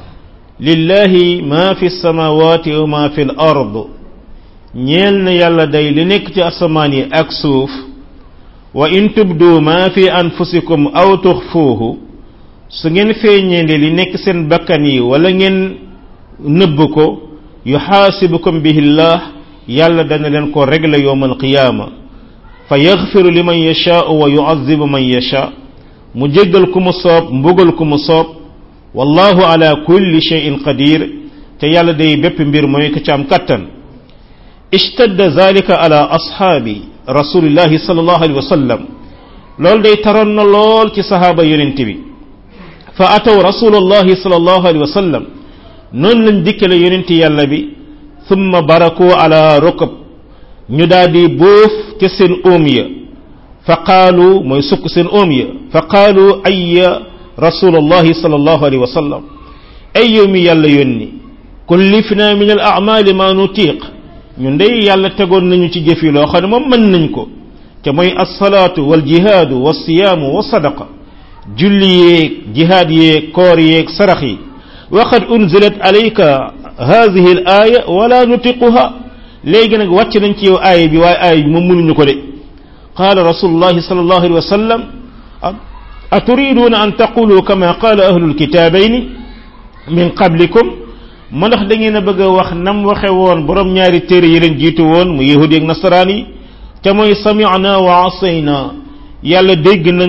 lillahi ma fi samawati wa ma fi l ard ñeel na yàlla day li nekk ci asamaan yi ak suuf wa in tubdu ma fi anfusikum aw tuxfuuhu su ngeen feeñeende li nekk seen bakkan yi wala ngeen nëbb ko yuxaasibukum bihi llah yàlla dana leen ko régler yowm alqiyaama fa yaxfiru liman yashaau wa yuazibu man yasha mu jéggal ku mu soob mbugal ku mu soob wallahu ala kulli cheyin qadir te yàlla day bépp mbir mooy ko ci am kattan ishtadda zalika ala ashaabi rasulillahi sallallahu alayhi wa sallam loolu day taroon na lool ci sahaaba yonent bi fa ataw rasulallahi sallallahu alayhi wa sallam noonu lañ dikkale yonent yàlla bi thumma baraku ala rukab ñu daal di bóof ca seen óom ya fa qaalu mooy sukk seen óom ya fa qaalu ayya rasulallahi sallallahu alayhi wa sallam ay yow mi yàlla yónni kullifna min al a'mali ma nutiq ñun day yàlla tegoon nañu ci jëf yi loo xam ne moom mën nañ ko te mooy alsalaatu wal jihaadu wa siyaamu wa sadaqa julli yeeg jihaad yeeg koor yeeg sarax yi wa qad unzilat alayka hadihi al aya wala nutiquha léegi nag wàcc nañ ci yow aaya bi waaye aaya bi moom mënuñu ko de qaala rasulullahi sallallahu alayhi wa sallam aturiduna an taqulu kama qaala ahlu lkitaabayni min qablikum ma ndax da ngeen a bëgg a wax nam waxe woon borom ñaari téere yi leen jiitu woon mu yahudi ak nasaraan yi te mooy sami'na wa asayna yàlla dégg nañ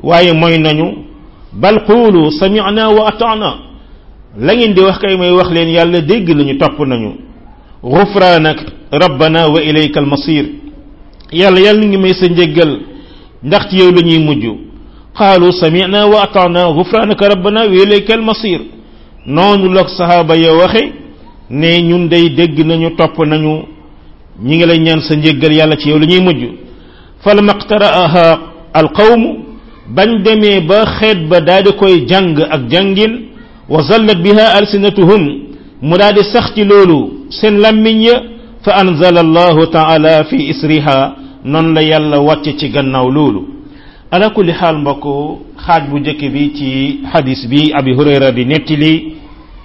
waaye mooy nañu bal qulu sami'na wa ata'na la ngeen di wax kay mooy wax leen yàlla dégg nañu topp nañu ghufranak rabbana wa ilayka almasir yàlla yàlla ngi may sa njéggal ndax ci yow la ñuy mujj qaalu sami'na wa ata'na ghufranaka rabbana wa ilayka almasir noonu la sahaaba ya waxe ne ñun day dégg nañu topp nañu ñi ngi lay ñaan sa njéggal yàlla ci yow la ñuy mujj falamma iqtara'aha alqawmu bañ demee ba xeet ba daal di koy jàng ak jàngin wa zallat biha alsinatuhum mu daal di sax ci loolu seen lammiñ ya fa anzala allahu taala fi isriha noonu la yàlla wàcce ci gannaaw loolu ala kulli xaal mbokk xaaj bu njëkk bi ci xadis bi abi hurayra di nettali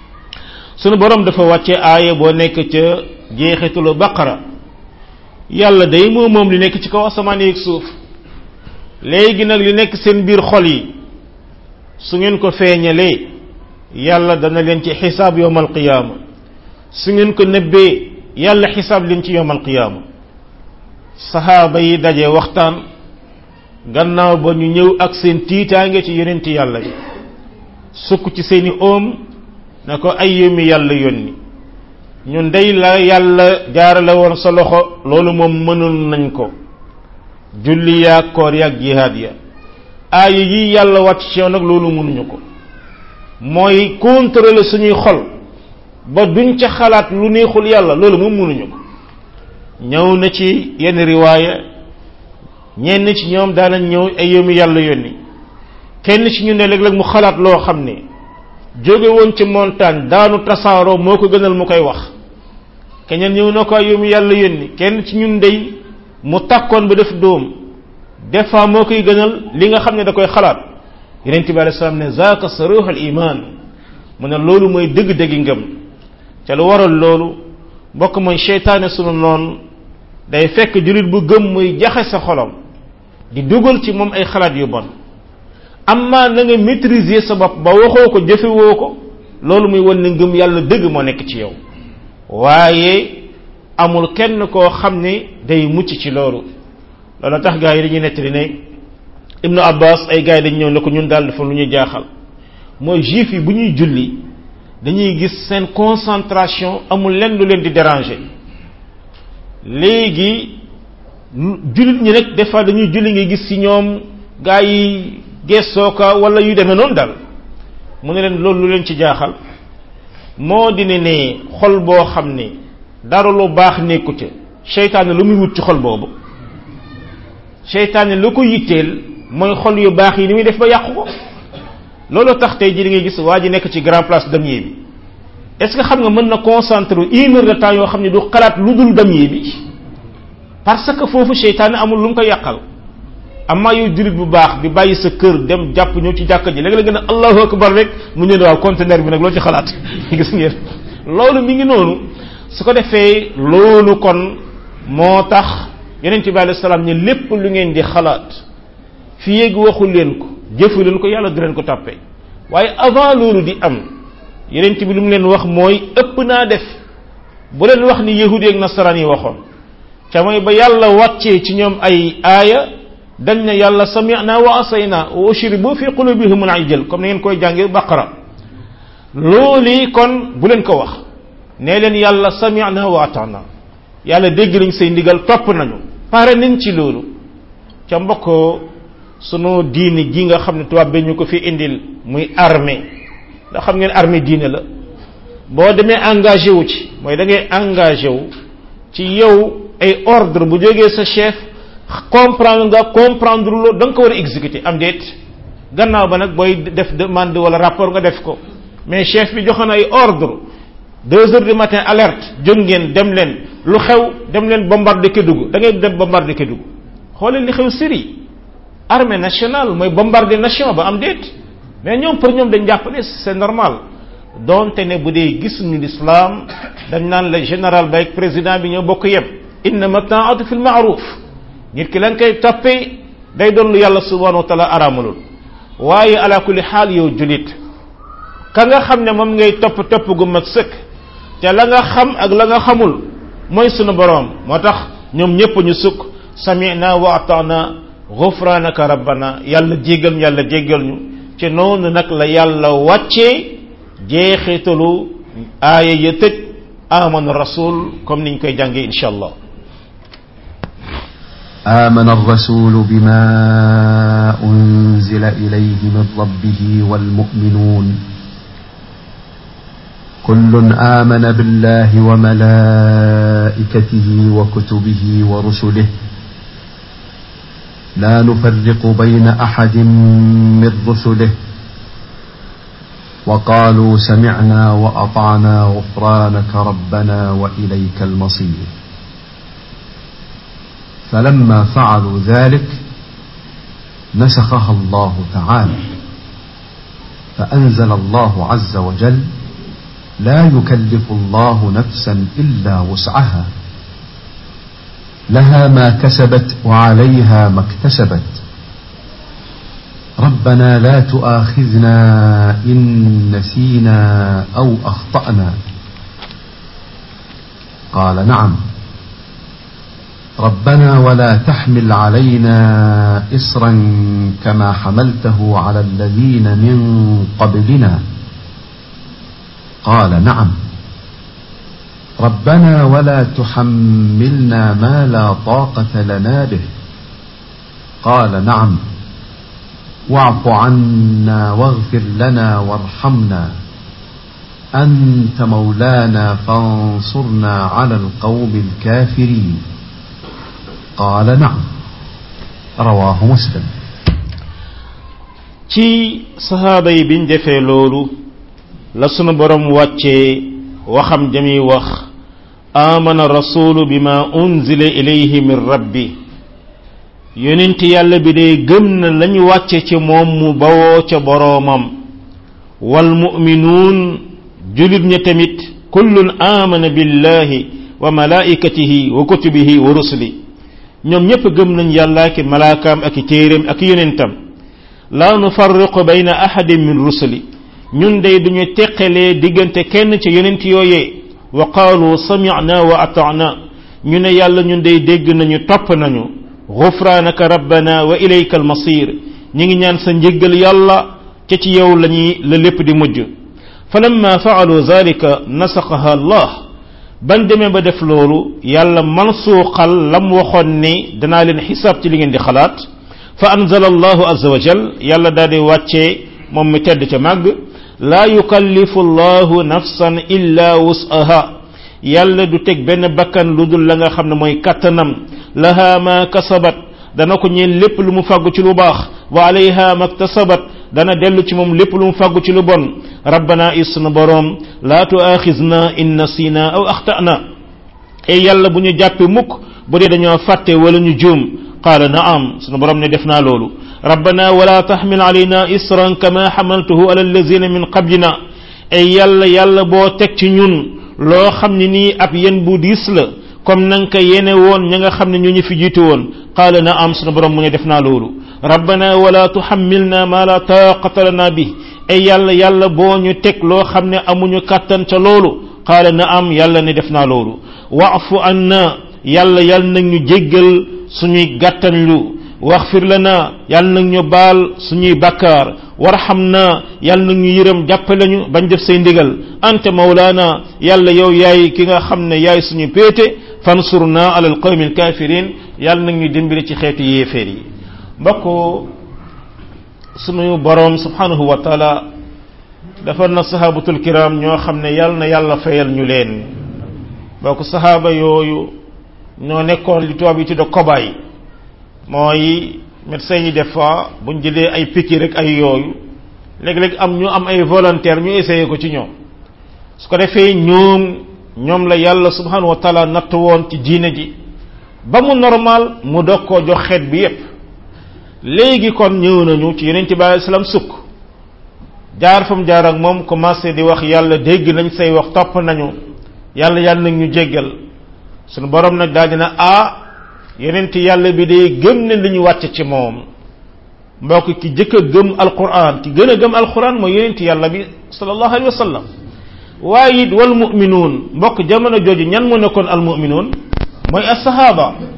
sunu borom dafa wàcce aaya boo nekk ca jeexitulu baqara yàlla day moo moom li nekk ci kaw asamaan yeeg suuf léegi nag li nekk seen biir xol yi su ngeen ko feeñalee yàlla dana leen ci xisaab yowm alqiyaama su ngeen ko nëbbee yàlla xisaab leen ci yowm alqiyaama saxaaba yi daje waxtaan gannaaw ba ñu ñëw ak seen tiitaange ci yonenti yàlla yi sukk ci seeni oom na ko ay yumi yàlla yónni ñun day la yàlla jaarale woon sa loxo loolu moom mënul nañ ko julli yaag koor yaag jihaad ya aaya yi yàlla wàcc ci yow nag loolu mënuñu ko mooy contrôler suñuy xol ba duñ ca xalaat lu neexul yàlla loolu moom mënuñu ko ñëw na ci yenn riwaaya ñenn ci ñoom daanañ ñëw ay yëmu yàlla yónni kenn ci ñu ne léeg-léeg mu xalaat loo xam ne jóge woon ci montagne daanu tasaaroo moo ko gënal mu koy wax keneen ñëw na ko ay yëmu yàlla yónni kenn ci ñun dey mu takkoon ba def dóom des fois moo koy gënal li nga xam ne da koy xalaat yonent bi alei salaam ne zaaka saruhul iman mu ne loolu mooy dëgg-dëggi ngëm ca lu waral loolu mbokk mooy seytaane sunu noonu day fekk jullit bu gëm muy jaxe sa xolam di dugal ci moom ay xalaat yu bon amma na nga maîtriser sa bopp ba waxoo ko jëfewoo ko loolu muy wan ne ngëm yàlla dëgg moo nekk ci yow waaye amul kenn koo xam ne day mucc ci loolu loolu tax gaa yi dañuy nettali ne ibnu abbas ay gars yi dañ ñëw ne ko ñun daal dafa lu ñuy jaaxal mooy juif yi bu ñuy julli dañuy gis seen concentration amul lenn lu leen di déranger léegi jullit ñi nag des fois dañuy julli nga gis ci ñoom gaa yi gessooka wala yu demee noonu daal mu ne leen loolu lu leen ci jaaxal moo di ne ne xol boo xam ne dara lu baax nekku ca seytaane lu muy wut ci xol boobu seytaane lu ko yitteel mooy xol yu baax yi ni muy def ba yàqu ko loolu tax tey ji di ngay gis waa ji nekk ci grand place damier bi est ce que xam nga mën na concentrer une heure de temps yoo xam ne du xalaat lu dul damier bi parce que foofu seytaane amul lu mu ko yàqal amaa yow jullit bu baax bi bàyyi sa kër dem jàpp ñëw ci jàkka ji léegi la gën a allahu akbar rek mu ñëw waaw conteneur bi nag loo ci xalaat gis ngeen loolu mi ngi noonu su ko defee loolu kon moo tax yonent bi alayhi salaam ne lépp lu ngeen di xalaat fi yéeg waxu leen ko jëfu leen ko yàlla du leen ko tàppee waaye avant loolu di am yonent bi lu mu leen wax mooy ëpp naa def bu leen wax ni yahudi ak nasaraan yi waxoon ca mooy ba yàlla wàccee ci ñoom ay aaya dañ ne yàlla sami'na wa asayna wa ushribu fi qulubihim al-ijl comme ni ngeen koy jàngee baqara loolu kon bu leen ko wax nee leen yàlla sami'na wa ata'na yàlla dégg nañ say ndigal topp nañu pare nañ ci loolu ca mbokk sunu diini ji nga xam ne tubaab bi ñu ko fi indil muy armée ndax xam ngeen armée diine la boo demee engagé wu ci mooy da ngay engagé wu ci yow ay ordre bu jógee sa chef comprendre nga comprendre loo da nga ko war a exécuter am déet gannaaw ba nag booy def demande wala rapport nga def ko mais chef bi joxe na ay ordre deux heures du matin alerte jóg ngeen dem leen lu xew dem leen bombarder Kédougou da ngay dem bombarder Kédougou xoolee li xew Syrie armée nationale mooy bombarder nation ba am déet mais ñoom pour ñoom dañ jàpp ne c'est normal donte ne bu dee gis ñu l'islam dañ naan la général ba ak président bi ñoo bokk yem innama taatu fil ma'ruf nit ki la nga koy toppee day doon lu yàlla subhanahu wa taala araamalul waaye ala kulli xaal yow julit ka nga xam ne moom ngay topp topp gu mag sëkk te la nga xam ak la nga xamul mooy sunu boroom moo tax ñoom ñëpp ñu sukk sami'na wa ata'na gufraanaka rabbana yàlla jéggal ñu yàlla jéggal ñu ci noonu nag la yàlla wàccee jeexitalu aaya ya tëj amana rasul comme niñ koy jàngee insha allah آمن الرسول بما أنزل إليه من ربه والمؤمنون كل آمن بالله وملائكته وكتبه ورسله لا نفرق بين أحد من رسله وقالوا سمعنا وأطعنا غفرانك ربنا وإليك المصير فلما فعلوا ذلك نسخها الله تعالى فأنزل الله عز وجل لا يكلف الله نفسا إلا وسعها لها ما كسبت وعليها ما اكتسبت ربنا لا تؤاخذنا إن نسينا أو أخطأنا قال نعم ربنا ولا تحمل علينا إصرا كما حملته على الذين من قبلنا قال نعم ربنا ولا تحملنا ما لا طاقة لنا به قال نعم واعف عنا واغفر لنا وارحمنا أنت مولانا فانصرنا على القوم الكافرين قال نعم رواه مسلم ci sahaaba yi biñ defee loolu la sunu borom wàccee waxam jami wax amana rasulu bima unzila ilayhi min rabbi yonent yàlla bi dee gëm na lañu wàcce ci moom mu bawoo ca boroomam wal mu'minuun julit ña tamit kullun amana billahi wa malaikatihi wa kutubihi wa rusuli ñoom ñépp gëm nañ yàlla ki malaakaam ak i téeréem ak yonentam la nufarriqu bayna ahadin min rusuli ñun day duñu teqalee diggante kenn ci yonent yooyee wa qaalu sami'na wa ata'na ñu ne yàlla ñun day dégg nañu topp nañu ghufranaka rabbana wa ilayka almasir ñi ngi ñaan sa njéggal yàlla ca ci yow lañuy la lépp di mujj falamma fa'alu zalika nasaqaha allah ban demee ba def loolu yàlla mansuuxal lam waxoon ni danaa leen xisaab ci li ngeen di xalaat fa anzala allahu azza wa jal yàlla daal di wàccee moom mi tedd ca màgg laa yukallifu allahu nafsan illa wus'aha yàlla du teg benn bakkan lu dul la nga xam ne mooy kattanam laha ma kasabat dana ko ñeel lépp lu mu fàggu ci lu baax wa alayha maktasabat dana dellu ci moom lépp lu mu fàggu ci lu bon rabbana isna boroom laa tuaxisna in nasina aw axtana e yàlla bu ñu jàppe mukk bu dee dañoo fàtte wala ñu juum qaala naam sunu borom ne def naa loolu rabbana wala taxmil alayna isran kama xamaltuhu ala allazina min qablina e yàlla yàlla boo teg ci ñun loo xam ne nii ab yen bu diis la comme na nga ko yene woon ña nga xam ne ñu ñu fi jiitu woon qaala naam sunu borom mu ne def naa loolu rabbana wala tuhammilna ma la taqata lana bi ay yàlla yàlla boo ñu teg loo xam ne amuñu kàttan ca loolu qaala naam yàlla ne def naa loolu waafu anna yàlla yàlla nag ñu jéggal suñuy gàttanlu waxfir lana yàlla nag ñu baal suñuy bakkaar warhamna yàlla nag ñu yërëm jàppale ñu bañ def say ndigal anta mawlaana yàlla yow yaay ki nga xam ne yaay suñu péete fansurna ala alqawmi alkafirin yàlla nag ñu dimbali ci xeetu yéeféer yi mbokk suñu boroom subhanahu wa taala defar na sahabatul kiram ñoo xam ne yàlla na yàlla fayal ñu leen mbokk sahaaba yooyu ñoo nekkoon li tubaab yi tudde cobaye mooy médecins yi des fois buñ jëlee ay piqûre rek ay yooyu léeg-léeg am ñu am ay volontaire ñu essayé ko ci ñoom su ko defee ñoom ñoom la yàlla subhanahu wa taala natt woon ci diine ji ba mu normal mu dog koo jox xeet bi yépp léegi kon ñëw nañu ci yeneen ci bàyyi salaam sukk jaar fa mu jaar ak moom commencé di wax yàlla dégg nañ say wax topp nañu yàlla yàlla nag ñu jéggal sunu borom nag daal dina ah yeneen yàlla bi day gëm ne li ñu wàcc ci moom mbokk ki jëkk a gëm alquran ki gën a gëm alquran mooy yeneen yàlla bi sallallahu alayhi wa sallam waaye it wal muminuun mbokk jamono jooju ñan mu nekkoon al muminuun mooy asahaba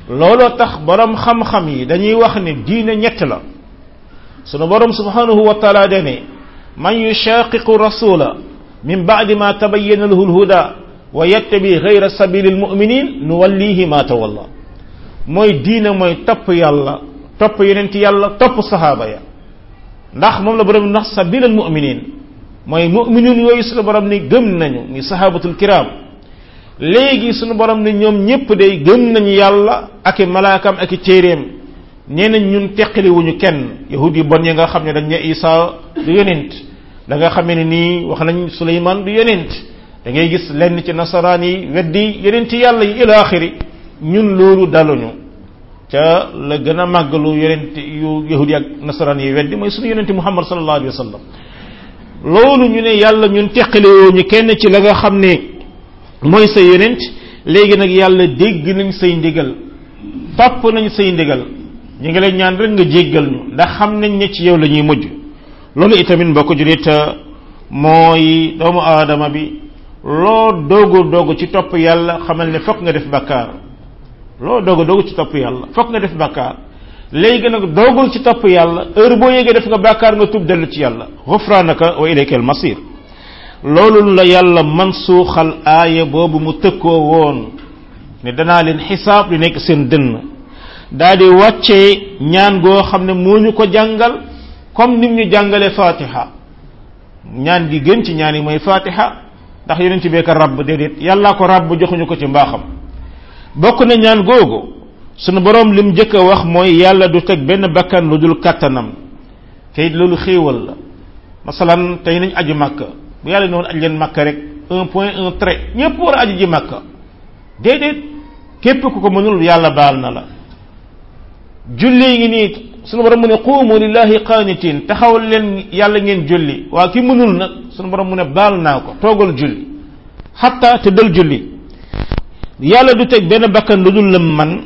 looloo tax borom xam-xam yi dañuy wax ne diine ñett la sunu borom subhanahu wa taala dane man yushaqiqu rasula min ba'di ma tabayyana lahu alhuda wa yattabi ghayra sabili almu'minin nuwallihi ma tawalla mooy diine mooy topp yàlla topp yonent yàlla topp sahaaba ya ndax moom la borom ndax sabil almu'minin mooy mu'minun yooyu sunu borom ni gëm nañu ni sahabatul kiram léegi sunu borom ne ñoom ñépp day gëm nañu yàlla ak i malaakam ak i téeréem nee nañ ñun teqali wuñu kenn yahud yi bon yi nga xam ne dañ ne Isa du yonent da nga xamee ne nii wax nañ Suleymaan du yonent da ngay gis lenn ci nasaraan yi weddi yonent yàlla yi ila axiri ñun loolu daluñu ca la gën a màggalu yonent yu yahud yi ak nasaraan yi weddi mooy suñu yonent Muhammad sallallahu alayhi wa sallam loolu ñu ne yàlla ñun teqali wuñu kenn ci la nga xam ne mooy sa yonent léegi nag yàlla dégg nañ say ndigal topp nañ say ndigal ñu ngi lay ñaan rek nga jéggal ñu ndax xam nañ ne ci yow la ñuy mujj loolu itamit mbokk julit mooy doomu aadama bi loo doogu doogu ci topp yàlla xamal ne fokk nga def bakkaar loo doogu doogu ci topp yàlla fokk nga def bakkaar léegi nag doogul ci topp yàlla heure boo yégee def nga bakkaar nga tub dellu ci yàlla xufraanaka wa ilayka al masir loolu la yàlla man suuxal aaya boobu mu tëkkoo woon ne danaa leen xisaab li nekk seen dënn daal di wàccee ñaan goo xam ne moo ñu ko jàngal comme nim ñu jàngale fatiha ñaan gi gën ci ñaan yi mooy fatiha ndax yonent bee ko rabb déedéet yàllaa ko rabb joxuñu ko ci mbaaxam bokk na ñaan googu sunu borom lim njëkk a wax mooy yàlla du teg benn bakkan lu dul kattanam te it loolu xéewal la masalan tey nañ aju màkka bu yàlla ne woon aj leen màkka rek un point un trait ñëpp war a aji ji màkka déedéet képp ku ko mënul yàlla baal na la julli ngi nii sunu borom mu ne quumu lillahi qaanitin taxawal leen yàlla ngeen julli waa ki mënul nag sunu borom mu ne baal naa ko toogal julli xatta te dal julli yàlla du teg benn bakkan lu dul lëm man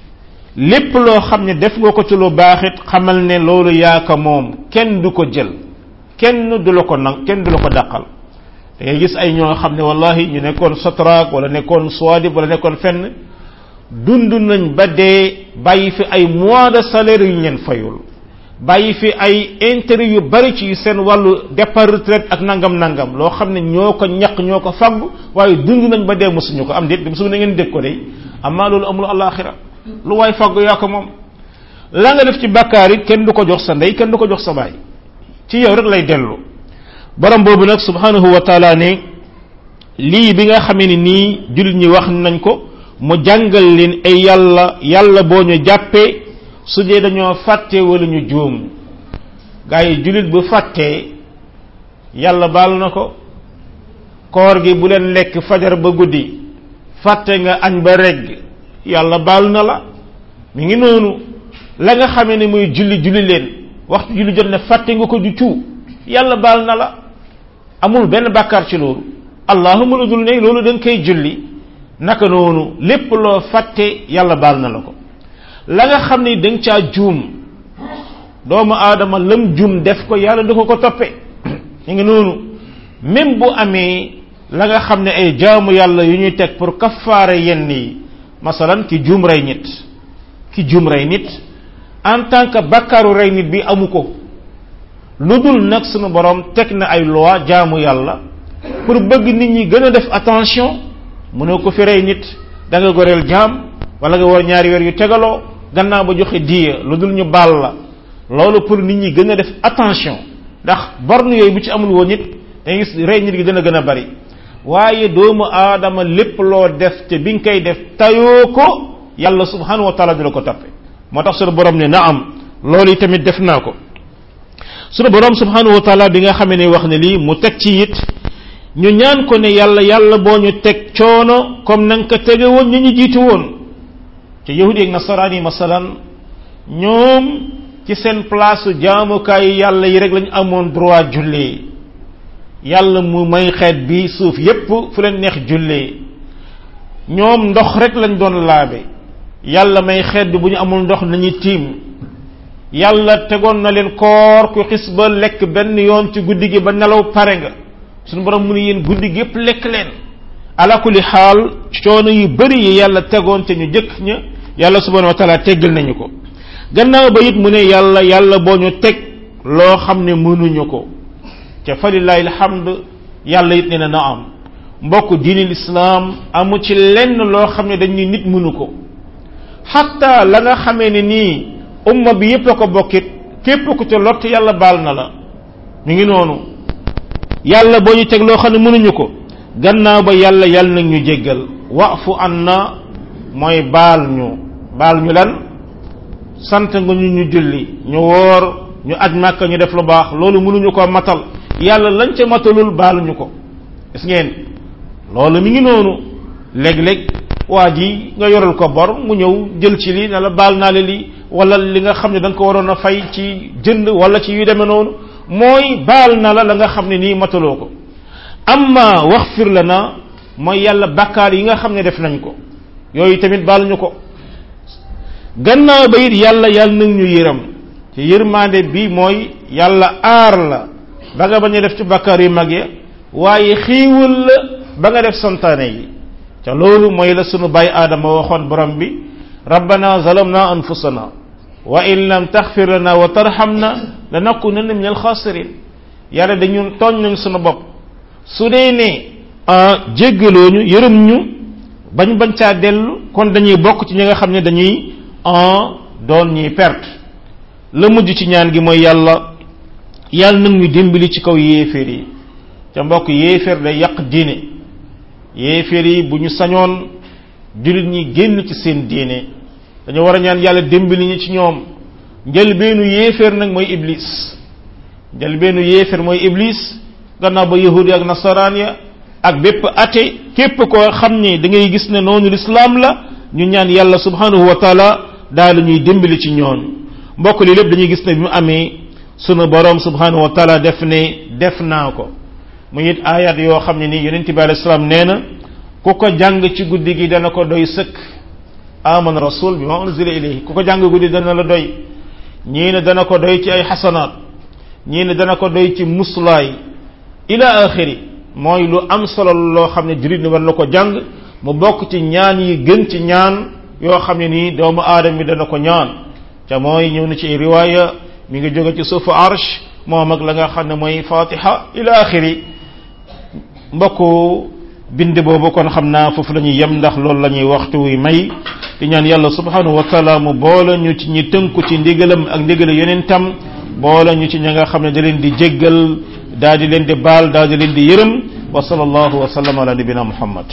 lépp loo xam ne def nga ko ci lu baaxit xamal ne loolu yaa ko moom kenn du ko jël kenn du la ko nang kenn du la ko dàqal da ngay gis ay ñoo xam ne wallahi ñu nekkoon sotraak wala nekkoon suwadib wala nekkoon fenn dund nañ ba dee bàyyi fi ay mois de salaire yu ñu leen fayul bàyyi fi ay intérêt yu bari ci seen wàllu départ retraite ak nangam nangam loo xam ne ñoo ko ñaq ñoo ko fagg waaye dund nañ ba dee mosuñu ko am déet mosu na ngeen dégg ko de amaa loolu amul alaxira lu waay fagg yaa ko moom la nga def ci bàkkaar yi kenn du ko jox sa ndey kenn du ko jox sa baay ci yow rek lay dellu borom boobu nag subhanahu wa taala ne lii bi nga xamee ni nii jullit ñi wax nañ ko mu jàngal leen ay yàlla yàlla boo ñu jàppee su dee dañoo fàtte wala ñu juum gaa yi jullit bu fàttee yàlla baal na ko koor gi bu leen lekk fajar ba guddi fàtte nga añ ba regg yàlla baal na la mi ngi noonu la nga xamee ne muy julli julli leen waxtu julli jot ne fàtte nga ko du cuu yàlla baal na la amul benn bàkkaar ci loolu allahuma lu dul ne loolu da nga koy julli naka noonu lépp loo fàtte yàlla baal na la ko la nga xam ne da nga caa juum doomu aadama lam juum def ko yàlla du ko ko toppe mi ngi noonu même bu amee la nga xam ne ay jaamu yàlla yu ñuy teg pour kafaare yenn yi masalan ki juum rey nit ki juum rey nit en tant que bakkaaru rey nit bi amu ko lu dul nag sunu borom teg na ay loi jaamu yàlla pour bëgg nit ñi gën a def attention mënoo ko fi rey nit da nga goreel jaam wala nga war ñaari weer yu tegaloo gannaaw ba joxe diya lu dul ñu baal la loolu pour nit ñi gën a def attention ndax borne yooyu bu ci amul woon nit da gis rey nit gi dana gën a bari waaye doomu aadama lépp loo def te bi nga koy def tayoo ko yàlla subhanahu wa taala dina ko toppe moo tax sunu borom ne na am loolu yi tamit def naa ko sunu borom subhanahu wa taala bi nga xamee ne wax ne lii mu teg ci it ñu ñaan ko ne yàlla yàlla boo ñu teg coono comme na nga ko tege woon ñu ñu jiitu woon te yahudi ak nasaraan yi masalan ñoom ci seen place jaamukaay yàlla yi rek lañu amoon droit jullee yàlla mu may xeet bi suuf yépp fu leen neex jullee ñoom ndox rek lañ doon laabe yàlla may xeet bi bu ñu amul ndox nañu tiim yàlla tegoon na leen koor ku xis ba lekk benn yoon ci guddi gi ba nelaw pare nga suñu borom mu ne yéen guddi gi yépp lekk leen ala kulli xaal coono yu bari yi yàlla tegoon te ñu jëkk ña yàlla subhanahu wa taala teggal nañu ko gannaaw ba it mu ne yàlla yàlla boo ñu teg loo xam ne mënuñu ko ca falillahi alhamd yàlla it ne na na am mbokk diini lislaam amu ci lenn loo xam ne dañuy nit mënu ko xatta la nga xamee ne nii umma bi yépp a ko bokkit képp ku ca lott yàlla baal na la mi ngi noonu yàlla boo ñu teg loo xam ne mënuñu ko gannaaw ba yàlla yàlla nag ñu jéggal waafu an na mooy baal ñu baal ñu lan sant nga ñu ñu julli ñu woor ñu aj màkka ñu def lu baax loolu mënuñu ko matal yàlla lañ ca matalul baaluñu ko gis ngeen loolu mi ngi noonu léeg-léeg waa ji nga yoral ko bor mu ñëw jël ci lii ne la baal naa la lii wala li nga xam ne da nga ko waroon a fay ci jënd wala ci yu demee noonu mooy baal na la la nga xam ne nii mataloo ko amma waxfir la na mooy yàlla bakkaar yi nga xam ne def nañ ko yooyu tamit baaluñu ko gannaaw ba it yàlla yàlla nag ñu yëram ci yërmande bi mooy yàlla aar la ba nga bañ a def ci bakkaar yu mag ya waaye xiiwul la ba nga def santaane yi ca loolu mooy la sunu baay aadama waxoon borom bi rabbana zalamna anfusana wa in lam taxfir lana wa tarhamna lanakunanna min alxaasirin yàlla dañu tooñ nañ sunu bopp su dee ne jéggaloo ñu yërëm ñu bañ bañ caa dellu kon dañuy bokk ci ñi nga xam ne dañuy doon ñuy perte la mujj ci ñaan gi mooy yàlla yàlla nag ñu dimbali ci kaw yéeféer yi ca mbokk yéeféer day yàq diine yéeféer yi bu ñu sañoon jullit ñi génn ci seen diine dañu war a ñaan yàlla dimbali ñi ci ñoom njëlbeenu yéeféer nag mooy iblis njëlbeenu yéeféer mooy iblis gannaaw ba yahudi ak nasaraan ya ak bépp ate képp koo xam ni da ngay gis ne noonu lislaam la ñu ñaan yàlla subhanahu wa taala daal ñuy dimbali ci ñooñu mbokk li lépp dañuy gis ne bi mu amee sunu borom subhanahu wa taala def ne def naa ko mu it ayat yoo xam ne nii yonent bi alayhi salaam nee na ku ko jàng ci guddi gi dana ko doy sëkk amana rasul bi ma unzila ilayhi ku ko jàng guddi dana la doy ñii ne dana ko doy ci ay xasanaat ñii ne dana ko doy ci muslaay ila axiri mooy lu am solo loo xam ne jurit ni war na ko jàng mu bokk ci ñaan yi gën ci ñaan yoo xam ne nii doomu aadama bi dana ko ñaan ca mooy ñëw na ci riwaaya mi ngi jóge ci suufu arsh moom ak la nga xam ne mooy fatiha ila axiri mbokku bind boobu kon xam naa foofu la ñuy yem ndax loolu la ñuy waxtu wi may di ñaan yàlla subhanahu wa taala mu boole ñu ci ñi tënku ci ndigalam ak ndigala yonentam boole ñu ci ña nga xam ne da leen di jéggal daal di leen di baal daal di leen di yërëm wa sallallahu wa sallam ala nabina muhammad